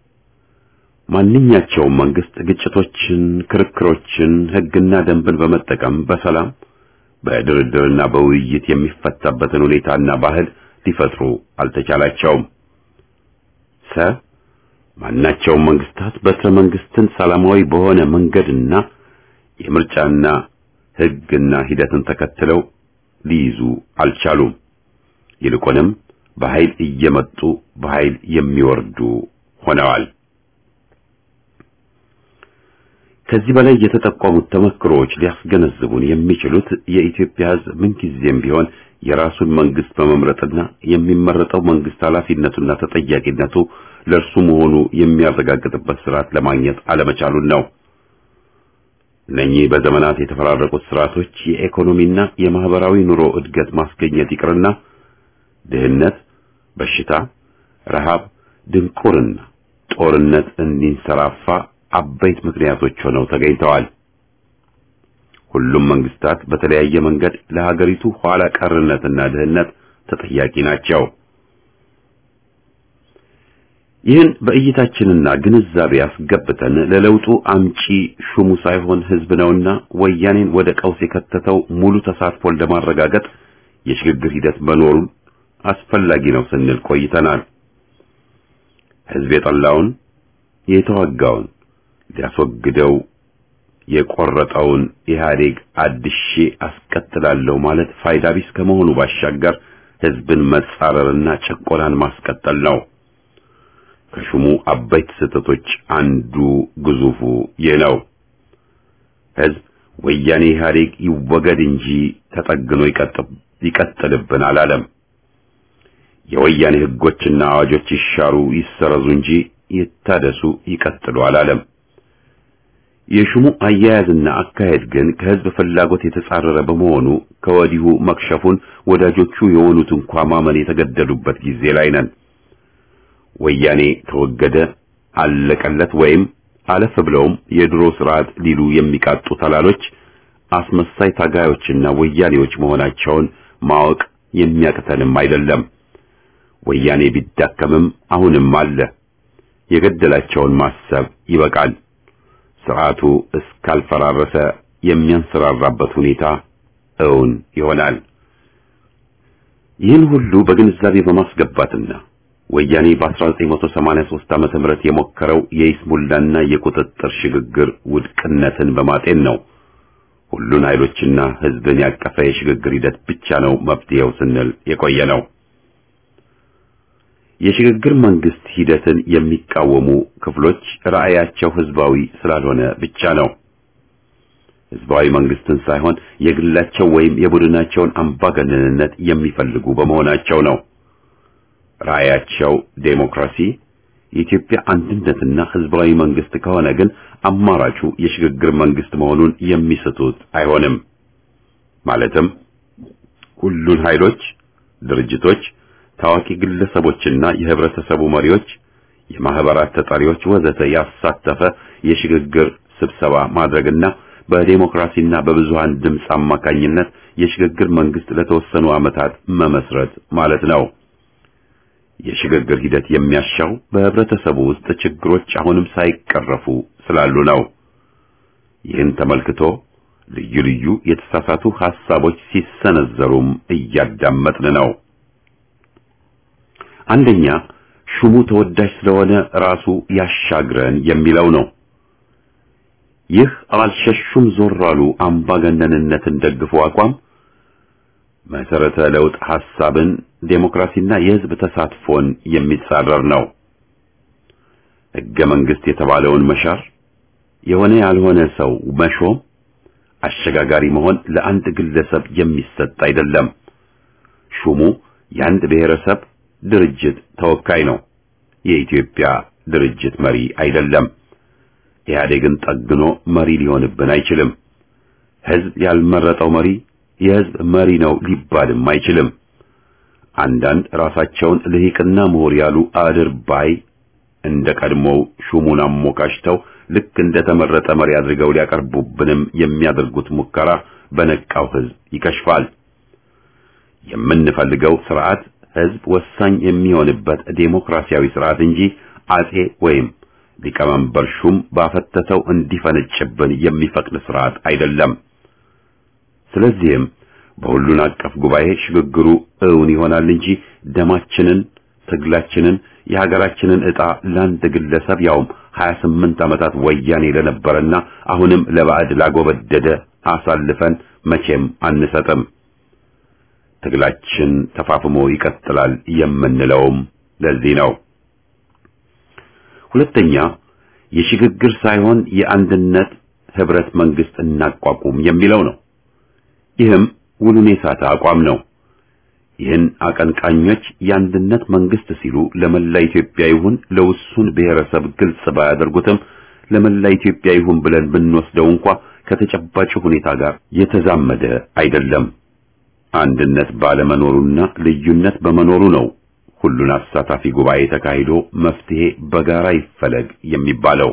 ማንኛቸውም መንግስት ግጭቶችን፣ ክርክሮችን፣ ህግና ደንብን በመጠቀም በሰላም በድርድርና በውይይት የሚፈታበትን ሁኔታና ባህል ሊፈጥሩ አልተቻላቸውም። ሰ ማናቸውም መንግስታት በትረ መንግስትን ሰላማዊ በሆነ መንገድና የምርጫና ህግና ሂደትን ተከትለው ሊይዙ አልቻሉም። ይልቁንም በኃይል እየመጡ በኃይል የሚወርዱ ሆነዋል። ከዚህ በላይ የተጠቆሙት ተመክሮዎች ሊያስገነዝቡን የሚችሉት የኢትዮጵያ ህዝብ ምንጊዜም ቢሆን የራሱን መንግስት በመምረጥና የሚመረጠው መንግስት ኃላፊነቱና ተጠያቂነቱ ለእርሱ መሆኑ የሚያረጋግጥበት ስርዓት ለማግኘት አለመቻሉን ነው። እነኚህ በዘመናት የተፈራረቁት ስርዓቶች የኢኮኖሚና የማህበራዊ ኑሮ እድገት ማስገኘት ይቅርና ድህነት፣ በሽታ፣ ረሃብ፣ ድንቁርና፣ ጦርነት እንዲንሰራፋ አበይት ምክንያቶች ሆነው ተገኝተዋል። ሁሉም መንግስታት በተለያየ መንገድ ለሀገሪቱ ኋላ ቀርነትና ድህነት ተጠያቂ ናቸው። ይህን በእይታችንና ግንዛቤ አስገብተን ለለውጡ አምጪ ሹሙ ሳይሆን ህዝብ ነውና ወያኔን ወደ ቀውስ የከተተው ሙሉ ተሳትፎን ለማረጋገጥ የሽግግር ሂደት መኖሩን አስፈላጊ ነው ስንል ቆይተናል። ህዝብ የጠላውን የተዋጋውን ሊያስወግደው የቆረጠውን ኢህአዴግ አድሼ አስቀጥላለሁ ማለት ፋይዳ ቢስ ከመሆኑ ባሻገር ህዝብን መጻረርና ጭቆናን ማስቀጠል ነው። ከሹሙ አበይት ስህተቶች አንዱ ግዙፉ ይህ ነው። ህዝብ ወያኔ ኢህአዴግ ይወገድ እንጂ ተጠግኖ ይቀጥልብን አላለም። የወያኔ ህጎችና አዋጆች ይሻሩ ይሰረዙ እንጂ ይታደሱ ይቀጥሉ አላለም። የሹሙ አያያዝና አካሄድ ግን ከህዝብ ፍላጎት የተጻረረ በመሆኑ ከወዲሁ መክሸፉን ወዳጆቹ የሆኑት እንኳ ማመን የተገደዱበት ጊዜ ላይ ነን። ወያኔ ተወገደ አለቀለት ወይም አለፍ ብለውም የድሮ ስርዓት ሊሉ የሚቃጡ ተላሎች አስመሳይ ታጋዮችና ወያኔዎች መሆናቸውን ማወቅ የሚያቅተንም አይደለም። ወያኔ ቢዳከምም አሁንም አለ። የገደላቸውን ማሰብ ይበቃል። ስርዓቱ እስካልፈራረሰ የሚያንሰራራበት ሁኔታ እውን ይሆናል። ይህን ሁሉ በግንዛቤ በማስገባትና ወያኔ በ1983 ዓመተ ምህረት የሞከረው የይስሙላና የቁጥጥር ሽግግር ውድቅነትን በማጤን ነው ሁሉን ኃይሎችና ህዝብን ያቀፈ የሽግግር ሂደት ብቻ ነው መፍትሄው ስንል የቆየ ነው። የሽግግር መንግስት ሂደትን የሚቃወሙ ክፍሎች ራዕያቸው ህዝባዊ ስላልሆነ ብቻ ነው። ህዝባዊ መንግስትን ሳይሆን የግላቸው ወይም የቡድናቸውን አምባገነንነት የሚፈልጉ በመሆናቸው ነው። ራዕያቸው ዴሞክራሲ፣ የኢትዮጵያ አንድነትና ህዝባዊ መንግስት ከሆነ ግን አማራጩ የሽግግር መንግስት መሆኑን የሚስቱት አይሆንም። ማለትም ሁሉን ኃይሎች፣ ድርጅቶች፣ ታዋቂ ግለሰቦችና የህብረተሰቡ መሪዎች፣ የማህበራት ተጠሪዎች ወዘተ ያሳተፈ የሽግግር ስብሰባ ማድረግና በዴሞክራሲና በብዙሃን ድምፅ አማካኝነት የሽግግር መንግስት ለተወሰኑ ዓመታት መመስረት ማለት ነው። የሽግግር ሂደት የሚያሻው በህብረተሰቡ ውስጥ ችግሮች አሁንም ሳይቀረፉ ስላሉ ነው። ይህን ተመልክቶ ልዩ ልዩ የተሳሳቱ ሐሳቦች ሲሰነዘሩም እያዳመጥን ነው። አንደኛ ሹሙ ተወዳጅ ስለሆነ ራሱ ያሻግረን የሚለው ነው። ይህ አልሸሹም ዞር አሉ አምባገነንነትን ደግፎ አቋም መሰረተ ለውጥ ሐሳብን፣ ዴሞክራሲና የህዝብ ተሳትፎን የሚጻረር ነው። ሕገ መንግስት የተባለውን መሻር፣ የሆነ ያልሆነ ሰው መሾም፣ አሸጋጋሪ መሆን ለአንድ ግለሰብ የሚሰጥ አይደለም። ሹሙ የአንድ ብሔረሰብ ድርጅት ተወካይ ነው። የኢትዮጵያ ድርጅት መሪ አይደለም። ኢህአዴግን ጠግኖ መሪ ሊሆንብን አይችልም። ህዝብ ያልመረጠው መሪ የህዝብ መሪ ነው ሊባልም አይችልም። አንዳንድ ራሳቸውን ልሂቅና ምሁር ያሉ አድርባይ እንደ ቀድሞው ሹሙን አሞካሽተው ልክ እንደ ተመረጠ መሪ አድርገው ሊያቀርቡብንም የሚያደርጉት ሙከራ በነቃው ህዝብ ይከሽፋል። የምንፈልገው ስርዓት ህዝብ ወሳኝ የሚሆንበት ዴሞክራሲያዊ ስርዓት እንጂ አጼ ወይም ሊቀመንበር ሹም ባፈተተው እንዲፈነጭብን የሚፈቅድ ስርዓት አይደለም። ስለዚህም በሁሉን አቀፍ ጉባኤ ሽግግሩ እውን ይሆናል እንጂ ደማችንን፣ ትግላችንን፣ የሀገራችንን ዕጣ ለአንድ ግለሰብ ያውም 28 ዓመታት ወያኔ ለነበረና አሁንም ለባዕድ ላጎበደደ አሳልፈን መቼም አንሰጥም። ትግላችን ተፋፍሞ ይቀጥላል የምንለውም ለዚህ ነው። ሁለተኛ የሽግግር ሳይሆን የአንድነት ህብረት መንግስት እናቋቁም የሚለው ነው። ይህም ውሉን የሳተ አቋም ነው። ይህን አቀንቃኞች የአንድነት መንግስት ሲሉ ለመላ ኢትዮጵያ ይሁን ለውሱን ብሔረሰብ ግልጽ ባያደርጉትም ለመላ ኢትዮጵያ ይሁን ብለን ብንወስደው እንኳ ከተጨባጭ ሁኔታ ጋር የተዛመደ አይደለም። አንድነት ባለመኖሩና ልዩነት በመኖሩ ነው ሁሉን አሳታፊ ጉባኤ ተካሂዶ መፍትሄ በጋራ ይፈለግ የሚባለው።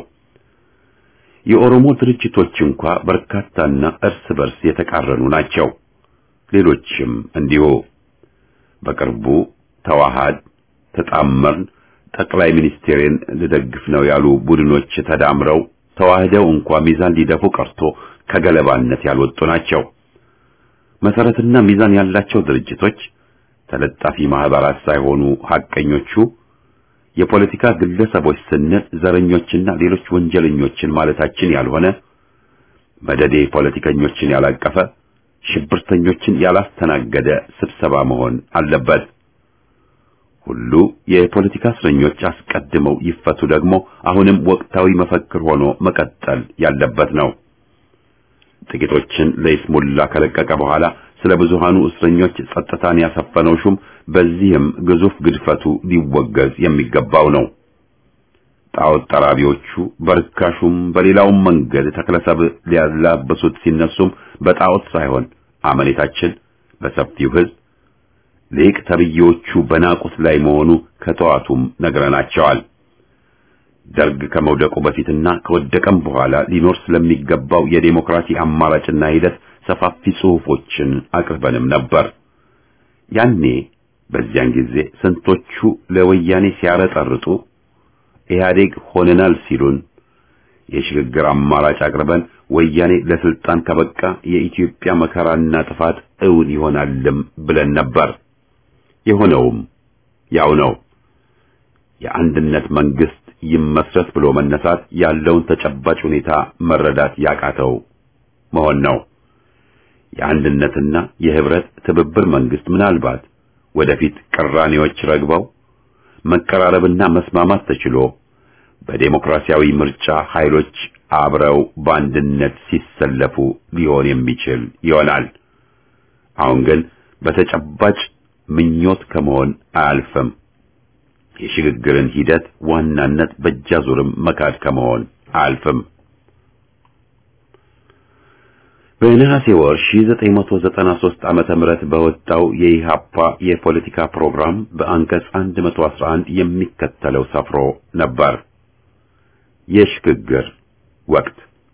የኦሮሞ ድርጅቶች እንኳ በርካታና እርስ በርስ የተቃረኑ ናቸው። ሌሎችም እንዲሁ። በቅርቡ ተዋሃድ፣ ተጣመርን፣ ጠቅላይ ሚኒስቴርን ልደግፍ ነው ያሉ ቡድኖች ተዳምረው ተዋህደው እንኳ ሚዛን ሊደፉ ቀርቶ ከገለባነት ያልወጡ ናቸው። መሰረትና ሚዛን ያላቸው ድርጅቶች ተለጣፊ ማህበራት ሳይሆኑ ሐቀኞቹ የፖለቲካ ግለሰቦች ስንል ዘረኞችና ሌሎች ወንጀለኞችን ማለታችን ያልሆነ መደዴ ፖለቲከኞችን ያላቀፈ ሽብርተኞችን ያላስተናገደ ስብሰባ መሆን አለበት። ሁሉ የፖለቲካ እስረኞች አስቀድመው ይፈቱ ደግሞ አሁንም ወቅታዊ መፈክር ሆኖ መቀጠል ያለበት ነው። ጥቂቶችን ለይስሙላ ከለቀቀ በኋላ ስለ ብዙሃኑ እስረኞች ጸጥታን ያሰፈነው ሹም በዚህም ግዙፍ ግድፈቱ ሊወገዝ የሚገባው ነው። ጣዖት ጠራቢዎቹ በርካሹም በሌላውም መንገድ ተክለሰብ ሊያላበሱት ሲነሱም በጣዖት ሳይሆን አመኔታችን በሰፊው ሕዝብ ሊቅ ተብዬዎቹ በናቁት ላይ መሆኑ ከተዋቱም ነግረናቸዋል። ደርግ ከመውደቁ በፊትና ከወደቀም በኋላ ሊኖር ስለሚገባው የዴሞክራሲ አማራጭና ሂደት ሰፋፊ ጽሑፎችን አቅርበንም ነበር። ያኔ በዚያን ጊዜ ስንቶቹ ለወያኔ ሲያረጠርጡ ኢህአዴግ ሆነናል ሲሉን የሽግግር አማራጭ አቅርበን ወያኔ ለስልጣን ከበቃ የኢትዮጵያ መከራና ጥፋት እውን ይሆናልም ብለን ነበር። የሆነውም ያው ነው። የአንድነት መንግስት ይመስረት ብሎ መነሳት ያለውን ተጨባጭ ሁኔታ መረዳት ያቃተው መሆን ነው። የአንድነትና የህብረት ትብብር መንግስት ምናልባት ወደፊት ቅራኔዎች ረግበው መቀራረብና መስማማት ተችሎ በዴሞክራሲያዊ ምርጫ ኃይሎች አብረው በአንድነት ሲሰለፉ ሊሆን የሚችል ይሆናል። አሁን ግን በተጨባጭ ምኞት ከመሆን አያልፍም። የሽግግርን ሂደት ዋናነት በእጃዙርም መካድ ከመሆን አያልፍም። በነሐሴ ወር 1993 ዓመተ ምህረት በወጣው የኢሃፓ የፖለቲካ ፕሮግራም በአንቀጽ 111 የሚከተለው ሰፍሮ ነበር። የሽግግር ወቅት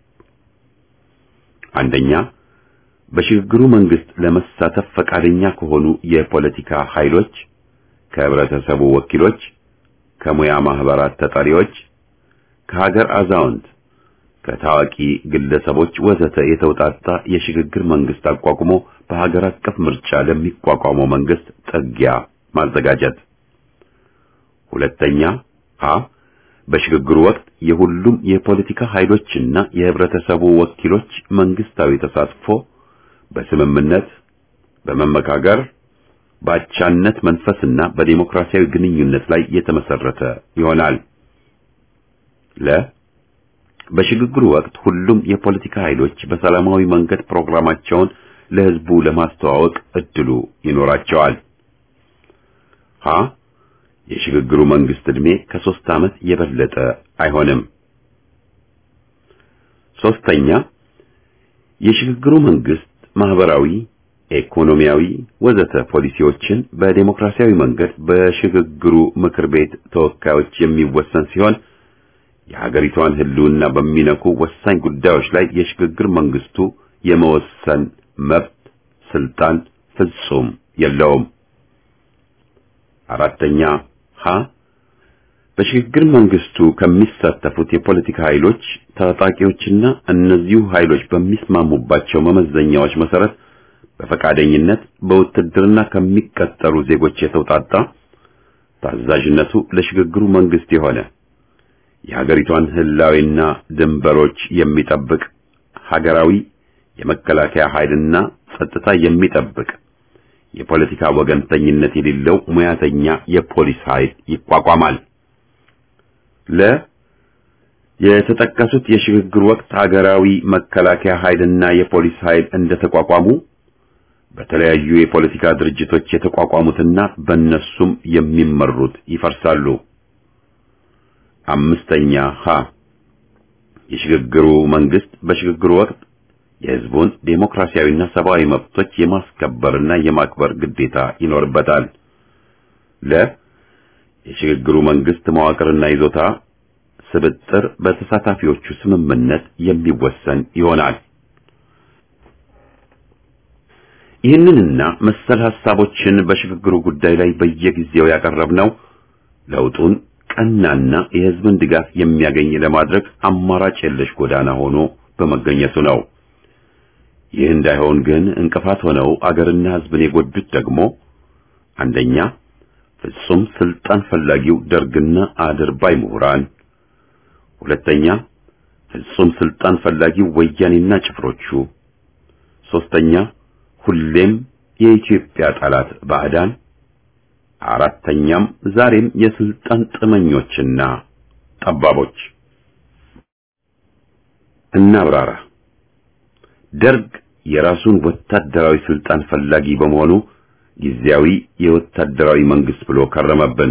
አንደኛ በሽግግሩ መንግስት ለመሳተፍ ፈቃደኛ ከሆኑ የፖለቲካ ኃይሎች፣ ከህብረተሰቡ ወኪሎች፣ ከሙያ ማህበራት ተጠሪዎች፣ ከሀገር አዛውንት ከታዋቂ ግለሰቦች ወዘተ የተውጣጣ የሽግግር መንግስት አቋቁሞ በሀገር አቀፍ ምርጫ ለሚቋቋመው መንግስት ጥጊያ ማዘጋጀት። ሁለተኛ ሀ በሽግግሩ ወቅት የሁሉም የፖለቲካ ኃይሎችና የህብረተሰቡ ወኪሎች መንግስታዊ ተሳትፎ በስምምነት፣ በመመካከር፣ በአቻነት መንፈስና በዲሞክራሲያዊ ግንኙነት ላይ የተመሰረተ ይሆናል። ለ በሽግግሩ ወቅት ሁሉም የፖለቲካ ኃይሎች በሰላማዊ መንገድ ፕሮግራማቸውን ለህዝቡ ለማስተዋወቅ እድሉ ይኖራቸዋል። ሀ የሽግግሩ መንግስት ዕድሜ ከሶስት ዓመት የበለጠ አይሆንም። ሶስተኛ የሽግግሩ መንግስት ማህበራዊ፣ ኢኮኖሚያዊ ወዘተ ፖሊሲዎችን በዴሞክራሲያዊ መንገድ በሽግግሩ ምክር ቤት ተወካዮች የሚወሰን ሲሆን የሀገሪቷን ህልውና በሚነኩ ወሳኝ ጉዳዮች ላይ የሽግግር መንግስቱ የመወሰን መብት ስልጣን ፍጹም የለውም። አራተኛ ሀ በሽግግር መንግስቱ ከሚሳተፉት የፖለቲካ ኃይሎች ታጣቂዎችና እነዚሁ ኃይሎች በሚስማሙባቸው መመዘኛዎች መሰረት በፈቃደኝነት በውትድርና ከሚቀጠሩ ዜጎች የተውጣጣ ታዛዥነቱ ለሽግግሩ መንግስት የሆነ የሀገሪቷን ህላዊና ድንበሮች የሚጠብቅ ሀገራዊ የመከላከያ ኃይልና ጸጥታ የሚጠብቅ የፖለቲካ ወገንተኝነት የሌለው ሙያተኛ የፖሊስ ኃይል ይቋቋማል። ለ የተጠቀሱት የሽግግር ወቅት ሀገራዊ መከላከያ ኃይልና የፖሊስ ኃይል እንደተቋቋሙ በተለያዩ የፖለቲካ ድርጅቶች የተቋቋሙትና በእነሱም የሚመሩት ይፈርሳሉ። አምስተኛ ሀ የሽግግሩ መንግስት በሽግግሩ ወቅት የህዝቡን ዴሞክራሲያዊና ሰብአዊ መብቶች የማስከበርና የማክበር ግዴታ ይኖርበታል። ለ የሽግግሩ መንግስት መዋቅርና ይዞታ ስብጥር በተሳታፊዎቹ ስምምነት የሚወሰን ይሆናል። ይህንንና መሰል ሐሳቦችን በሽግግሩ ጉዳይ ላይ በየጊዜው ያቀረብነው ለውጡን ቀናና የህዝብን ድጋፍ የሚያገኝ ለማድረግ አማራጭ የለሽ ጎዳና ሆኖ በመገኘቱ ነው። ይህ እንዳይሆን ግን እንቅፋት ሆነው አገርና ህዝብን የጎዱት ደግሞ አንደኛ ፍጹም ስልጣን ፈላጊው ደርግና አድርባይ ምሁራን፣ ሁለተኛ ፍጹም ስልጣን ፈላጊው ወያኔና ጭፍሮቹ፣ ሶስተኛ ሁሌም የኢትዮጵያ ጠላት ባዕዳን፣ አራተኛም ዛሬም የስልጣን ጥመኞችና ጠባቦች። እናብራራ። ደርግ የራሱን ወታደራዊ ስልጣን ፈላጊ በመሆኑ ጊዜያዊ የወታደራዊ መንግስት ብሎ ከረመብን።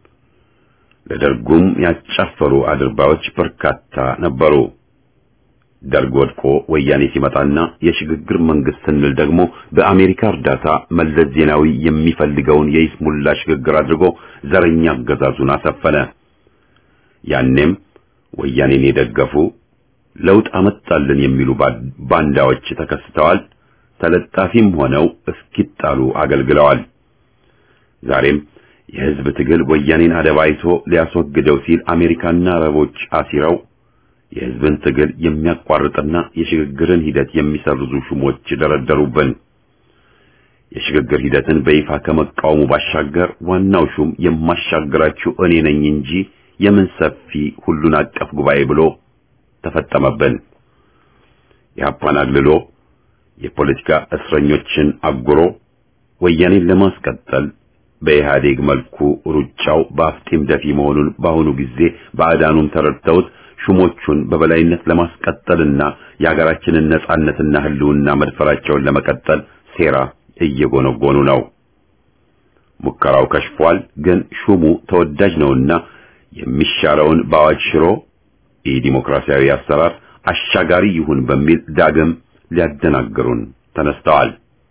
ለደርጉም ያጫፈሩ አድርባዮች በርካታ ነበሩ። ደርግ ወድቆ ወያኔ ሲመጣና የሽግግር መንግስት ስንል ደግሞ በአሜሪካ እርዳታ መለስ ዜናዊ የሚፈልገውን የይስሙላ ሽግግር አድርጎ ዘረኛ አገዛዙን አሰፈነ። ያኔም ወያኔን የደገፉ ለውጥ አመጣልን የሚሉ ባንዳዎች ተከስተዋል። ተለጣፊም ሆነው እስኪጣሉ አገልግለዋል። ዛሬም የህዝብ ትግል ወያኔን አደባይቶ ሊያስወግደው ሲል አሜሪካና አረቦች አሲረው የህዝብን ትግል የሚያቋርጥና የሽግግርን ሂደት የሚሰርዙ ሹሞች ደረደሩብን። የሽግግር ሂደትን በይፋ ከመቃወሙ ባሻገር ዋናው ሹም የማሻግራችሁ እኔ ነኝ እንጂ የምን ሰፊ ሁሉን አቀፍ ጉባኤ ብሎ ተፈጠመብን። የአፓን አግልሎ የፖለቲካ እስረኞችን አጉሮ ወያኔን ለማስቀጠል በኢህአዴግ መልኩ ሩጫው በአፍጢም ደፊ መሆኑን በአሁኑ ጊዜ ባዕዳኑም ተረድተውት ሹሞቹን በበላይነት ለማስቀጠልና የሀገራችንን ነጻነትና ህልውና መድፈራቸውን ለመቀጠል ሴራ እየጎነጎኑ ነው። ሙከራው ከሽፏል። ግን ሹሙ ተወዳጅ ነውና የሚሻለውን በአዋጅ ሽሮ የዲሞክራሲያዊ አሰራር አሻጋሪ ይሁን በሚል ዳግም ሊያደናግሩን ተነስተዋል።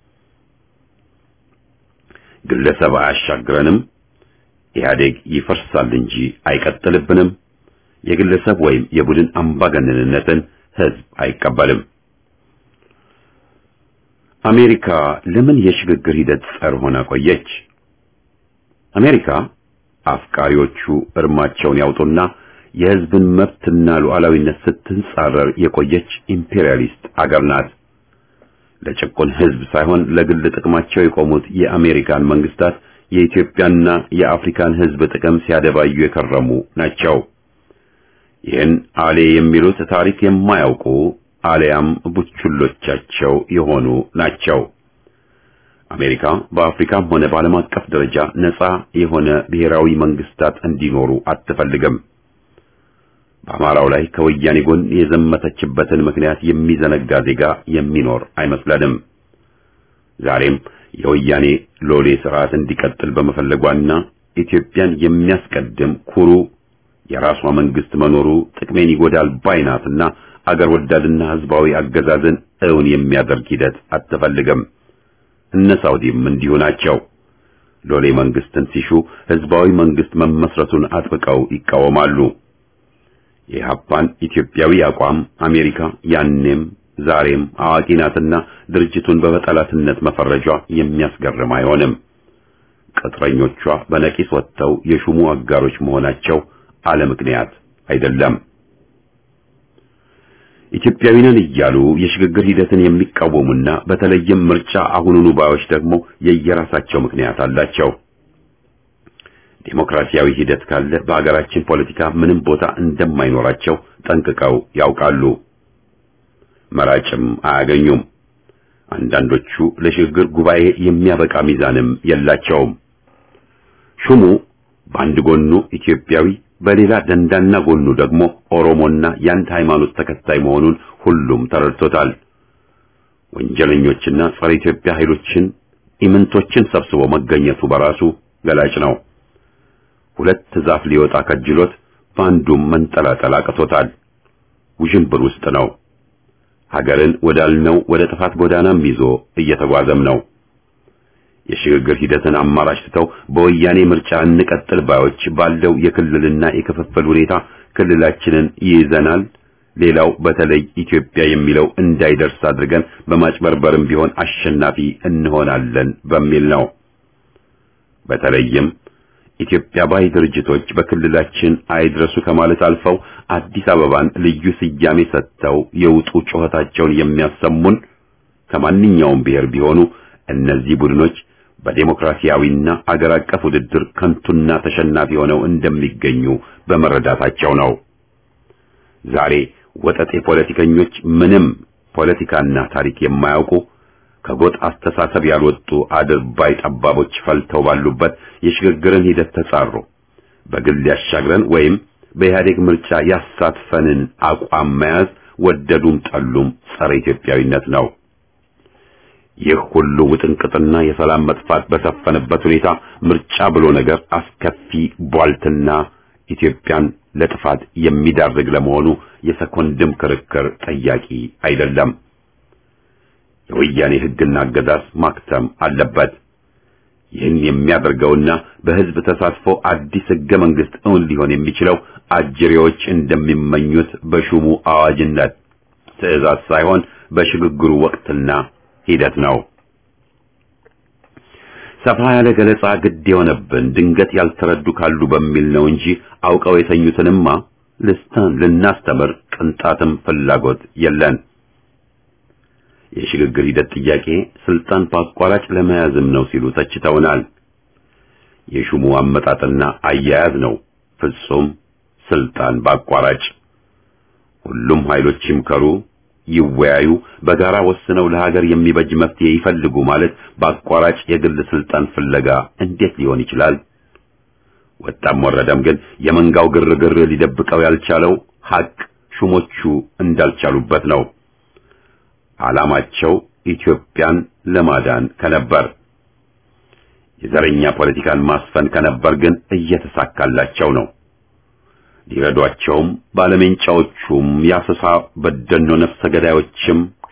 ግለሰብ አያሻግረንም፣ ኢህአዴግ ይፈርሳል እንጂ አይቀጥልብንም፣ የግለሰብ ወይም የቡድን አምባገነንነትን ህዝብ አይቀበልም። አሜሪካ ለምን የሽግግር ሂደት ጸር ሆና ቆየች? አሜሪካ አፍቃሪዎቹ እርማቸውን ያውጡና የህዝብን መብትና ሉዓላዊነት ስትንጻረር የቆየች ኢምፔሪያሊስት አገር ናት። ለጭቁን ህዝብ ሳይሆን ለግል ጥቅማቸው የቆሙት የአሜሪካን መንግስታት የኢትዮጵያና የአፍሪካን ህዝብ ጥቅም ሲያደባዩ የከረሙ ናቸው። ይህን አሌ የሚሉት ታሪክ የማያውቁ አሊያም ቡችሎቻቸው የሆኑ ናቸው። አሜሪካ በአፍሪካም ሆነ በዓለም አቀፍ ደረጃ ነፃ የሆነ ብሔራዊ መንግስታት እንዲኖሩ አትፈልግም። በአማራው ላይ ከወያኔ ጎን የዘመተችበትን ምክንያት የሚዘነጋ ዜጋ የሚኖር አይመስለንም። ዛሬም የወያኔ ሎሌ ስርዓት እንዲቀጥል በመፈለጓና ኢትዮጵያን የሚያስቀድም ኩሩ የራሷ መንግስት መኖሩ ጥቅሜን ይጎዳል ባይናትና አገር ወዳድና ህዝባዊ አገዛዝን እውን የሚያደርግ ሂደት አትፈልግም። እነ ሳውዲም እንዲሁ ናቸው። ሎሌ መንግስትን ሲሹ ህዝባዊ መንግስት መመስረቱን አጥብቀው ይቃወማሉ። የኢህአፓን ኢትዮጵያዊ አቋም አሜሪካ ያኔም ዛሬም አዋቂ ናትና ድርጅቱን በጠላትነት መፈረጇ የሚያስገርም አይሆንም። ቅጥረኞቿ በነቂስ ወጥተው የሹሙ አጋሮች መሆናቸው አለ ምክንያት አይደለም። ኢትዮጵያዊ ነን እያሉ የሽግግር ሂደትን የሚቃወሙና በተለይም ምርጫ አሁኑኑ ባዮች ደግሞ የየራሳቸው ምክንያት አላቸው። ዴሞክራሲያዊ ሂደት ካለ በአገራችን ፖለቲካ ምንም ቦታ እንደማይኖራቸው ጠንቅቀው ያውቃሉ። መራጭም አያገኙም። አንዳንዶቹ ለሽግግር ጉባኤ የሚያበቃ ሚዛንም የላቸውም። ሹሙ በአንድ ጎኑ ኢትዮጵያዊ በሌላ ደንዳና ጎኑ ደግሞ ኦሮሞና የአንድ ሃይማኖት ተከታይ መሆኑን ሁሉም ተረድቶታል። ወንጀለኞችና ጸረ ኢትዮጵያ ኃይሎችን ኢምንቶችን ሰብስቦ መገኘቱ በራሱ ገላጭ ነው። ሁለት ዛፍ ሊወጣ ከጅሎት በአንዱም መንጠላጠል አቅቶታል። ውዥንብር ውስጥ ነው። ሀገርን ወዳልነው ወደ ጥፋት ጎዳናም ይዞ እየተጓዘም ነው። የሽግግር ሂደትን አማራጭ ትተው በወያኔ ምርጫ እንቀጥል ባዮች ባለው የክልልና የክፍፍል ሁኔታ ክልላችንን ይይዘናል፣ ሌላው በተለይ ኢትዮጵያ የሚለው እንዳይደርስ አድርገን በማጭበርበርም ቢሆን አሸናፊ እንሆናለን በሚል ነው። በተለይም ኢትዮጵያ ባይ ድርጅቶች በክልላችን አይድረሱ ከማለት አልፈው አዲስ አበባን ልዩ ስያሜ ሰጥተው የውጡ ጩኸታቸውን የሚያሰሙን ከማንኛውም ብሔር ቢሆኑ እነዚህ ቡድኖች በዴሞክራሲያዊና አገር አቀፍ ውድድር ከንቱና ተሸናፊ ሆነው እንደሚገኙ በመረዳታቸው ነው። ዛሬ ወጠጤ ፖለቲከኞች ምንም ፖለቲካና ታሪክ የማያውቁ ከጎጥ አስተሳሰብ ያልወጡ አድርባይ ጠባቦች ፈልተው ባሉበት የሽግግርን ሂደት ተጻሩ። በግል ያሻግረን ወይም በኢህአዴግ ምርጫ ያሳትፈንን አቋም መያዝ ወደዱም ጠሉም ጸረ ኢትዮጵያዊነት ነው። ይህ ሁሉ ውጥንቅጥና የሰላም መጥፋት በሰፈነበት ሁኔታ ምርጫ ብሎ ነገር አስከፊ ቧልትና ኢትዮጵያን ለጥፋት የሚዳርግ ለመሆኑ የሰኮንድም ክርክር ጠያቂ አይደለም። የወያኔ ሕግና አገዛዝ ማክተም አለበት። ይህን የሚያደርገውና በሕዝብ ተሳትፎ አዲስ ሕገ መንግሥት እውን ሊሆን የሚችለው አጅሬዎች እንደሚመኙት በሹሙ አዋጅነት ትዕዛዝ ሳይሆን በሽግግሩ ወቅትና ሂደት ነው። ሰፋ ያለ ገለጻ ግድ የሆነብን ድንገት ያልተረዱ ካሉ በሚል ነው እንጂ አውቀው የተኙትንማ ልስተን ልናስተምር ቅንጣትም ፍላጎት የለን። የሽግግር ሂደት ጥያቄ ስልጣን በአቋራጭ ለመያዝም ነው ሲሉ ተችተውናል። የሹሙ አመጣጥና አያያዝ ነው ፍጹም ስልጣን በአቋራጭ። ሁሉም ኃይሎች ይምከሩ፣ ይወያዩ፣ በጋራ ወስነው ለሀገር የሚበጅ መፍትሄ ይፈልጉ ማለት በአቋራጭ የግል ስልጣን ፍለጋ እንዴት ሊሆን ይችላል? ወጣም ወረደም ግን የመንጋው ግርግር ሊደብቀው ያልቻለው ሀቅ ሹሞቹ እንዳልቻሉበት ነው። ዓላማቸው ኢትዮጵያን ለማዳን ከነበር የዘረኛ ፖለቲካን ማስፈን ከነበር ግን እየተሳካላቸው ነው። ሊረዷቸውም ባለሜንጫዎቹም የአሰሳ በደኖ ነፍሰ ገዳዮችም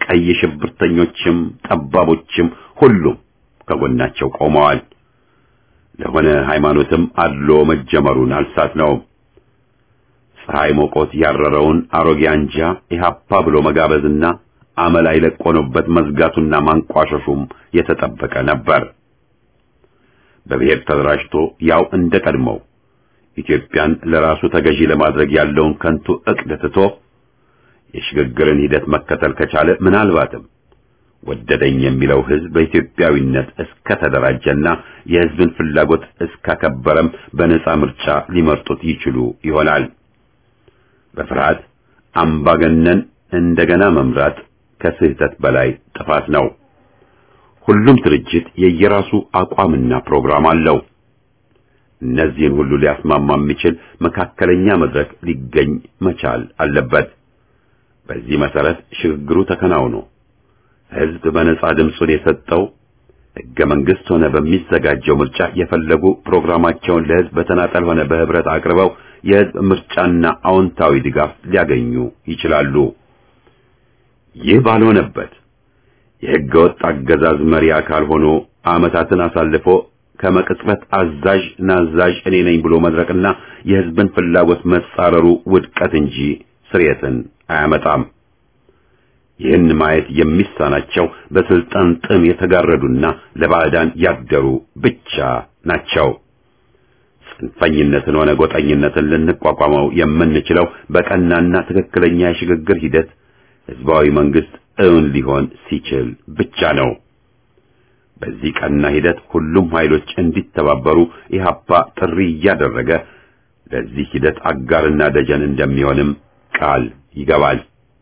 ቀይ ሽብርተኞችም ጠባቦችም ሁሉም ከጎናቸው ቆመዋል። ለሆነ ሃይማኖትም አድሎ መጀመሩን አልሳት ነው። ፀሐይ ሞቆት ያረረውን አሮጌ አንጃ ኢህአፓ ብሎ መጋበዝና አመላይ ለቆኖበት መዝጋቱና ማንቋሸሹም የተጠበቀ ነበር። በብሔር ተደራጅቶ ያው እንደ ቀድሞው ኢትዮጵያን ለራሱ ተገዢ ለማድረግ ያለውን ከንቱ ዕቅድ ትቶ የሽግግርን ሂደት መከተል ከቻለ ምናልባትም ወደደኝ የሚለው ህዝብ በኢትዮጵያዊነት እስከ ተደራጀና የህዝብን ፍላጎት እስካከበረም በነጻ ምርጫ ሊመርጡት ይችሉ ይሆናል። በፍርሃት አምባገነን እንደገና መምራት ከስህተት በላይ ጥፋት ነው። ሁሉም ድርጅት የየራሱ አቋምና ፕሮግራም አለው። እነዚህን ሁሉ ሊያስማማ የሚችል መካከለኛ መድረክ ሊገኝ መቻል አለበት። በዚህ መሰረት ሽግግሩ ተከናውኖ ህዝብ በነጻ ድምፁን የሰጠው ህገ መንግስት ሆነ በሚዘጋጀው ምርጫ የፈለጉ ፕሮግራማቸውን ለህዝብ በተናጠል ሆነ በህብረት አቅርበው የህዝብ ምርጫና አዎንታዊ ድጋፍ ሊያገኙ ይችላሉ። ይህ ባልሆነበት የህገ ወጥ አገዛዝ መሪ አካል ሆኖ ዓመታትን አሳልፎ ከመቅጽበት አዛዥ ናዛዥ እኔ ነኝ ብሎ መድረቅና የህዝብን ፍላጎት መጻረሩ ውድቀት እንጂ ስርየትን አያመጣም። ይህን ማየት የሚሳናቸው በስልጣን ጥም የተጋረዱና ለባዕዳን ያደሩ ብቻ ናቸው። ጽንፈኝነትን ሆነ ጎጠኝነትን ልንቋቋመው የምንችለው በቀናና ትክክለኛ የሽግግር ሂደት ህዝባዊ መንግስት እውን ሊሆን ሲችል ብቻ ነው። በዚህ ቀና ሂደት ሁሉም ኃይሎች እንዲተባበሩ ኢህአፓ ጥሪ እያደረገ ለዚህ ሂደት አጋርና ደጀን እንደሚሆንም ቃል ይገባል።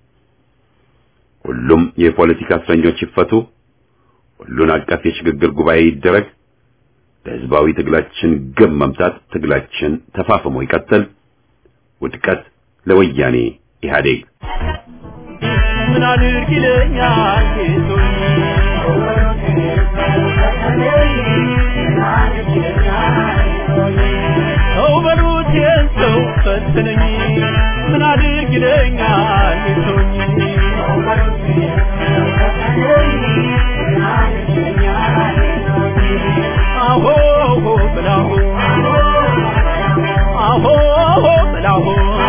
ሁሉም የፖለቲካ እስረኞች ይፈቱ፣ ሁሉን አቀፍ የሽግግር ጉባኤ ይደረግ፣ ለህዝባዊ ትግላችን ግብ መምታት ትግላችን ተፋፍሞ ይቀጥል፣ ውድቀት ለወያኔ ኢህአዴግ።
ምን አድርግ ይለኛል ጌቶኝ ሰው በሉት ሰው ፈትነኝ ምን አድርግ ይለኛል ጌቶኝ አሆ ብላሁ አሆ ብላሁ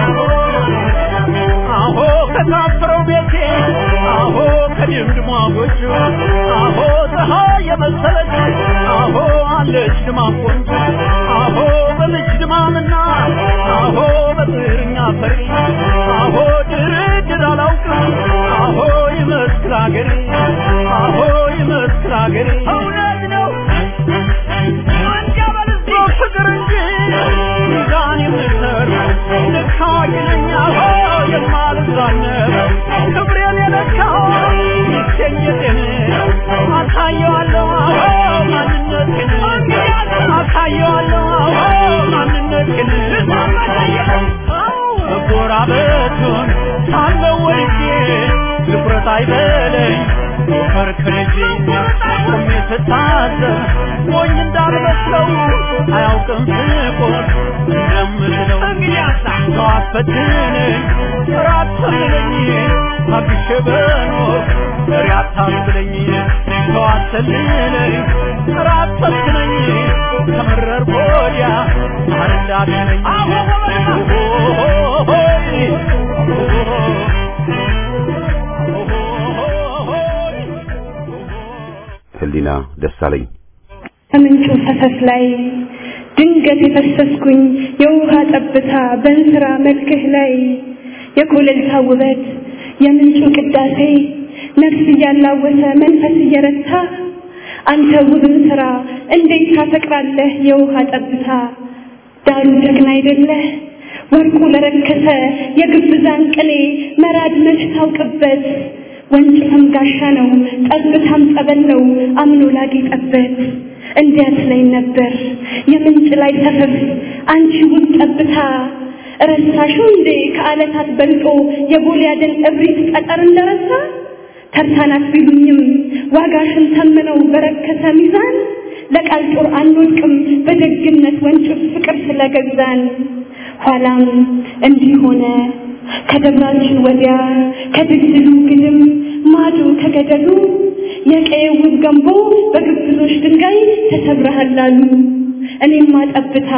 አሆ ከታፈረው ቤቴ አሆ ከድምድሟ ጎጆ አሆ ፀሐይ የመሰለች አሆ አለች ድማም ቆንጆ አሆ በልጅ ድማምና አሆ በጥርኛ ፈሪ አሆ ድርድር አላውቅም አሆ ይመስክር አገሬ አሆ ይመስክር አገሬ እውነት ነው ፍቅር እንጂ ሚዛን የምሰር ልክ አዋቂ ነኝ አሆ የማልዛነብ ክብሬን የለካው ይገኘቴን አሳየዋለሁ አሆ ማንነቴን አሳየዋለሁ አሆ ማንነቴን መጎራበቱን ሳለው ወድጄ ድፍረት አይበለኝ ከርክርጄ ቆሜ ስታዘብ ሞኝ እንዳልመስለው አያውቅም ስቆም እንደምለው ሰው አስፈትነኝ ራት ሰልለኝ አግሼ በኖር ፍሬ አታስብለኝ ሰው አሰልለኝ ራት ሰልችነኝ ከመረር ወዲያ ማር እንዳትለኝ
ህሊና ደሳለኝ
ከምንጩ ፈሰስ ላይ ድንገት የፈሰስኩኝ የውሃ ጠብታ በእንስራ መልክህ ላይ የኮለልታ ውበት የምንጩ ቅዳሴ ነፍስ እያላወሰ መንፈስ እየረታ አንተ ውብን ስራ እንዴት ታፈቅራለህ የውሃ ጠብታ ዳሩ ጀግና አይደለህ ወርቁ ለረከሰ የግብዛን ቅኔ መራድ መች ታውቅበት ወንጭፍም ጋሻ ነው ጠብታም ጸበል ነው አምኖ ላጌጠበት እንዲያት ላይ ነበር የምንጭ ላይ ሰፈፍ አንቺ ውብ ጠብታ ረሳሽው እንዴ ከዓለታት በልጦ የጎልያድን እብሪት ጠጠር እንደረሳ ተርታናት ቢሉኝም ዋጋሽን ተምነው በረከሰ ሚዛን ለቃል ጦር አንወድቅም በደግነት ወንጭፍ ፍቅር ስለገዛን ኋላም እንዲህ ሆነ ከደብራችን ወዲያ ከድልድሉ ግድም ማዶ ከማዶ ከገደሉ የቀየው ውብ ገንቦ በግብዞች ድንጋይ ተሰብረሃል አሉ። እኔማ ጠብታ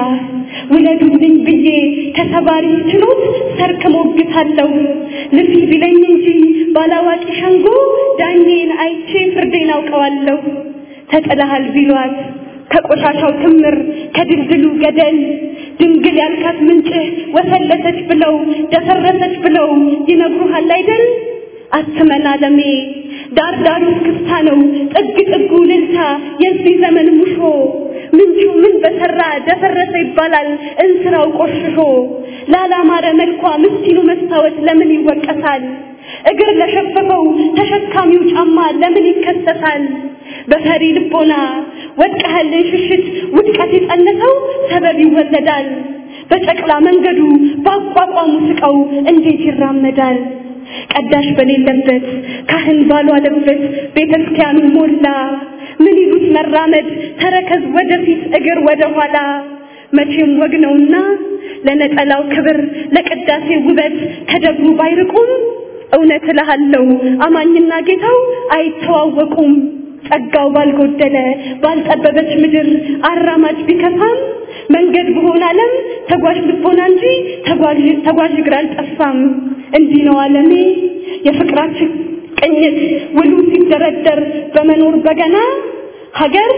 ውለዱልኝ ብዬ ተሰባሪ ችሎት ሰርክ ሞግታለሁ። ልፊ ቢለኝ እንጂ ባላዋቂ ሸንጎ ዳኜን አይቼ ፍርዴን አውቀዋለሁ። ተጥለሃል ቢሏት ከቆሻሻው ክምር ከድልድሉ ገደል ድንግል ያልካት ምንጭህ ወፈለሰች ብለው ደፈረሰች ብለው ይነግሩሃል አይደል? አትመን አለሜ ዳር ዳሩ ክፍታ ነው ጥግ ጥጉ ልልታ የዚህ ዘመን ሙሾ ምንጩ ምን በሰራ ደፈረሰ ይባላል እንስራው ቆሽሾ ላላማረ መልኳ ምስኪኑ መስታወት ለምን ይወቀሳል? እግር ለሸፈፈው ተሸካሚው ጫማ ለምን ይከሰሳል? በፈሪ ልቦና ወድቀህልን ሽሽት ውድቀት የጸነሰው ሰበብ ይወለዳል። በጨቅላ መንገዱ በአቋቋሙ ስቀው እንዴት ይራመዳል? ቀዳሽ በሌለበት ካህን ባልዋለበት ቤተ ክርስቲያኑ ሞላ። ምን ይሉት መራመድ ተረከዝ ወደፊት እግር ወደ ኋላ። መቼም ወግ ነውና ለነጠላው ክብር ለቅዳሴ ውበት ከደብሩ ባይርቁም እውነት እልሃለሁ አማኝና ጌታው አይተዋወቁም። ጸጋው ባልጎደለ ባልጠበበች ምድር አራማጅ ቢከፋም መንገድ በሆነ ዓለም ተጓዥ ልቦና እንጂ ተጓዥ ተጓዥ እግር አልጠፋም። እንዲህ ነው ዓለሜ የፍቅራችን ቅኝት ውሉ ሲደረደር በመኖር በገና ሀገር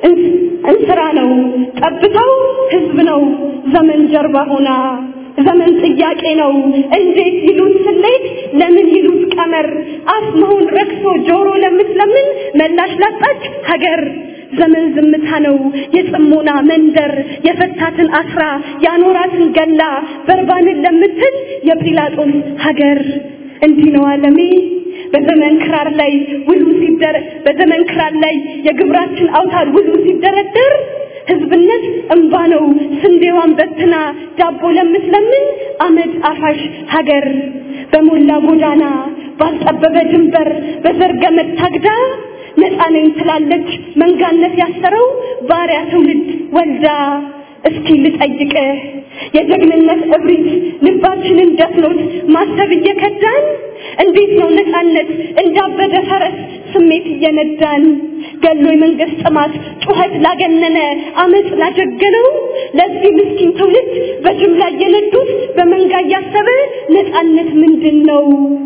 እንስራ ነው ጠብታው ህዝብ ነው ዘመን ጀርባ ሆና ዘመን ጥያቄ ነው እንዴት ይሉት ስሌት ለምን ይሉት ቀመር አፍ መሆን ረክሶ ጆሮ ለምትለምን መላሽ ላጣች ሀገር ዘመን ዝምታ ነው የጽሞና መንደር የፈታትን አስራ ያኖራትን ገላ በርባንን ለምትል የጲላጦስ ሀገር እንዲህ ነው ዓለሜ በዘመን ክራር ላይ ውሉ ሲደረ በዘመን ክራር ላይ የግብራችን አውታር ውሉ ሲደረደር ህዝብነት እንባ ነው ስንዴዋን በትና ዳቦ ለምትለምን አመድ አፋሽ ሀገር በሞላ ጎዳና ባልጠበበ ድንበር በዘር ገመድ ታግዳ ነፃ ነኝ ትላለች መንጋነት ያሰረው ባሪያ ትውልድ ወልዳ እስኪ ልጠይቅህ የጀግንነት እብሪት ልባችንን ደፍኖት ማሰብ እየከዳን እንዴት ነው ነፃነት እንዳበደ ፈረስ ስሜት እየነዳን ገሎ የመንግስት ጥማት ጩኸት ላገነነ አመፅ ላጀገነው ለዚህ ምስኪን ትውልድ በጅምላ እየነዱት በመንጋ እያሰበ ነፃነት ምንድን ነው?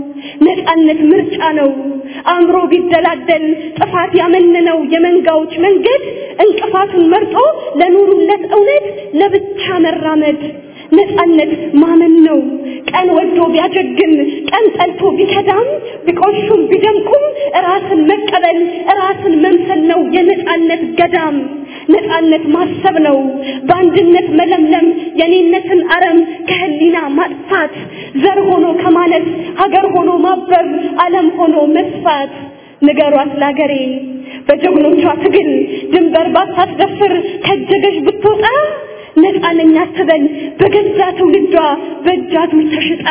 ነፃነት ምርጫ ነው። አእምሮ ቢደላደል ጥፋት ያመነነው የመንጋዎች መንገድ እንቅፋቱን መርጦ ለኑሩለት እውነት ለብቻ መራመድ ነፃነት ማመን ነው። ቀን ወዶ ቢያጀግን ቀን ጠልቶ ቢከዳም ቢቆሹም ቢደምቁም ራስን መቀበል ራስን መምሰል ነው የነፃነት ገዳም። ነፃነት ማሰብ ነው በአንድነት መለምለም የኔነትን አረም ከህሊና ማጥፋት ዘር ሆኖ ከማለት ሀገር ሆኖ ማበብ ዓለም ሆኖ መስፋት ንገሯት ላገሬ በጀግኖቿ ትግል ድንበር ባታስደፍር ከጀገሽ ብትወጣ ነፃነኛ አትበል በገዛ ትውልዷ በእጃዱር ተሽጣ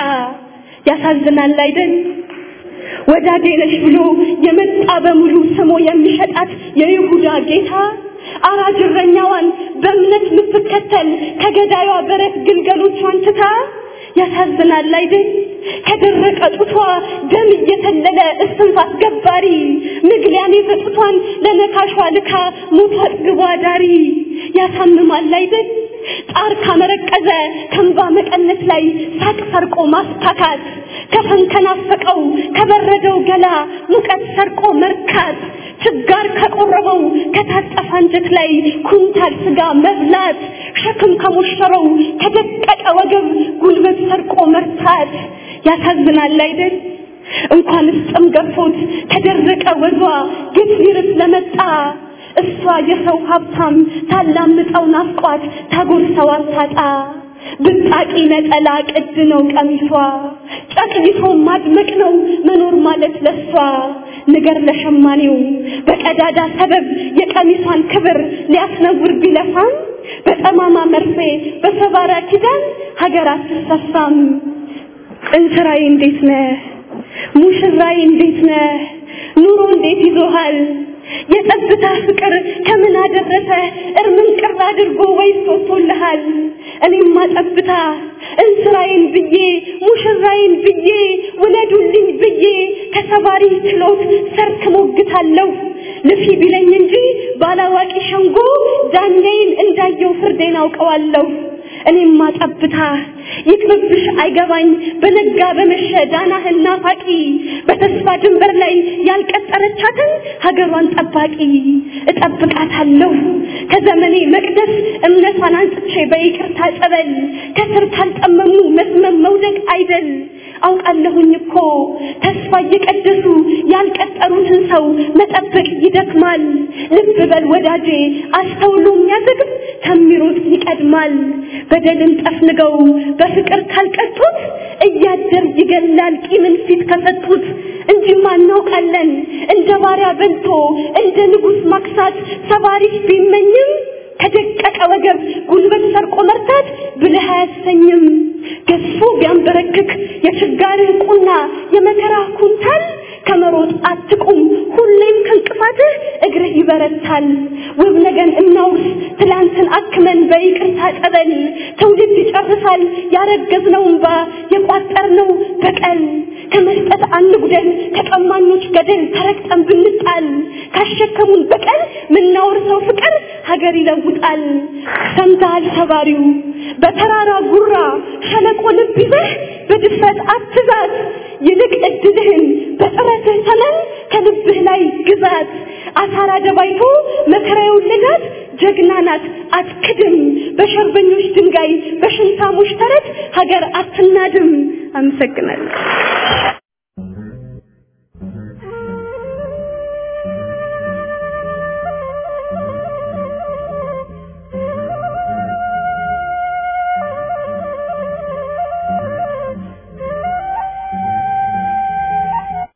ያሳዝናል አይደል ወዳጄ ነሽ ብሎ የመጣ በሙሉ ስሞ የሚሸጣት የይሁዳ ጌታ አራጅ እረኛዋን በእምነት የምትከተል ከገዳዩዋ በረት ግልገሎቿን ትታ ያሳዝናል አይደል ከደረቀ ጡቷ ደም እየተለለ እስትንፋስ ገባሪ ምግሊያን የፈጡቷን ለነካሿ ልካ ሞቷ አጥግቧ ዳሪ ያሳምማል አይደል ጣር ካመረቀዘ ከንባ መቀነት ላይ ሳቅ ሰርቆ ማስታካት ከፈን ከናፈቀው ከበረደው ገላ ሙቀት ሰርቆ መርካት ችጋር ከቆረበው ከታጠፈ አንጀት ላይ ኩንታል ስጋ መብላት ሸክም ከሞሸረው ከደቀቀ ወገብ ጉልበት ሰርቆ መርታት ያሳዝናል አይደል እንኳንስ ጥም ገፎት ከደረቀ ወዟ ግፍ ሊርስ ለመጣ እሷ የሰው ሀብታም ታላምጠው ናፍቋት ታጎርሰው አታጣ ብጣቂ ነጠላ ቅድ ነው ቀሚሷ ጨቅይቶ ማድመቅ ነው መኖር ማለት ለሷ ንገር ለሸማኔው በቀዳዳ ሰበብ የቀሚሷን ክብር ሊያስነውር ቢለፋም በጠማማ መርፌ በሰባራ ኪዳን ሀገር አትሰፋም እንስራዬ እንዴት ነህ ሙሽራዬ እንዴት ነህ ኑሮ እንዴት ይዞሃል የጠብታ ፍቅር ከምን አደረሰ እርምን ቅር አድርጎ ወይስ ወጥቶልሃል እኔማ ጠብታ እንስራዬን ብዬ ሙሽራዬን ብዬ ውለዱልኝ ብዬ ከሰባሪ ችሎት ሰርክ ሞግታለሁ ልፊ ቢለኝ እንጂ ባላዋቂ ሸንጎ ዳኛዬን እንዳየው ፍርዴን አውቀዋለሁ እኔማ ጠብታ ይቅርብሽ አይገባኝ በነጋ በመሸ ዳናህን ናፋቂ በተስፋ ድንበር ላይ ያልቀጠረቻትን ሀገሯን ጠባቂ እጠብቃታለሁ ከዘመኔ መቅደስ እምነቷን አንጽቼ በይቅርታ ጸበል ከስር ካልጠመሙ መስመም መውደቅ አይደል አውቃለሁኝ እኮ ተስፋ እየቀደሱ ያልቀጠሩትን ሰው መጠበቅ ይደክማል ልብ በል ወዳጄ አስተውሎ የሚያዘግብ ከሚሮጥ ይቀድማል በደልን ጠፍንገው በፍቅር ካልቀጡት እያደር ይገላል ቂምን ፊት ከሰጡት እንጂማ እናውቃለን እንደ ባሪያ በልቶ እንደ ንጉሥ ማክሳት ሰባሪሽ ቢመኝም ከደቀቀ ወገብ ጉልበት ሰርቆ መርታት ብልህ አያሰኝም ገዝፎ ቢያንበረክክ የችጋርህ ቁና የመከራ ኩንታል ከመሮጥ አትቁም ሁሌም ከእንቅፋትህ እግርህ ይበረታል ውብ ነገን እናውርስ ትላንትን አክመን በይቅርታ ጠበል ትውልድ ይጨርሳል ያረገዝነው እንባ የቋጠርነው በቀል ከመስጠት አንጉደል ከቀማኞች ገደል ተረግጠን ብንጣል ካሸከሙን በቀል ምናወርሰው ፍቅር ሀገር ይለውጣል ሰምተሃል ሰባሪው በተራራ ጉራ ሸለቆ ልብ ይዘህ በድፍረት አትዛት ይልቅ እድልህን በጥረትህ ተመን ከልብህ ላይ ግዛት አሳራ ደባይቶ መከራ የወለዳት ጀግና ናት አትክድም በሸርበኞች ድንጋይ በሽንታሞች ተረት ሀገር አትናድም አመሰግናለሁ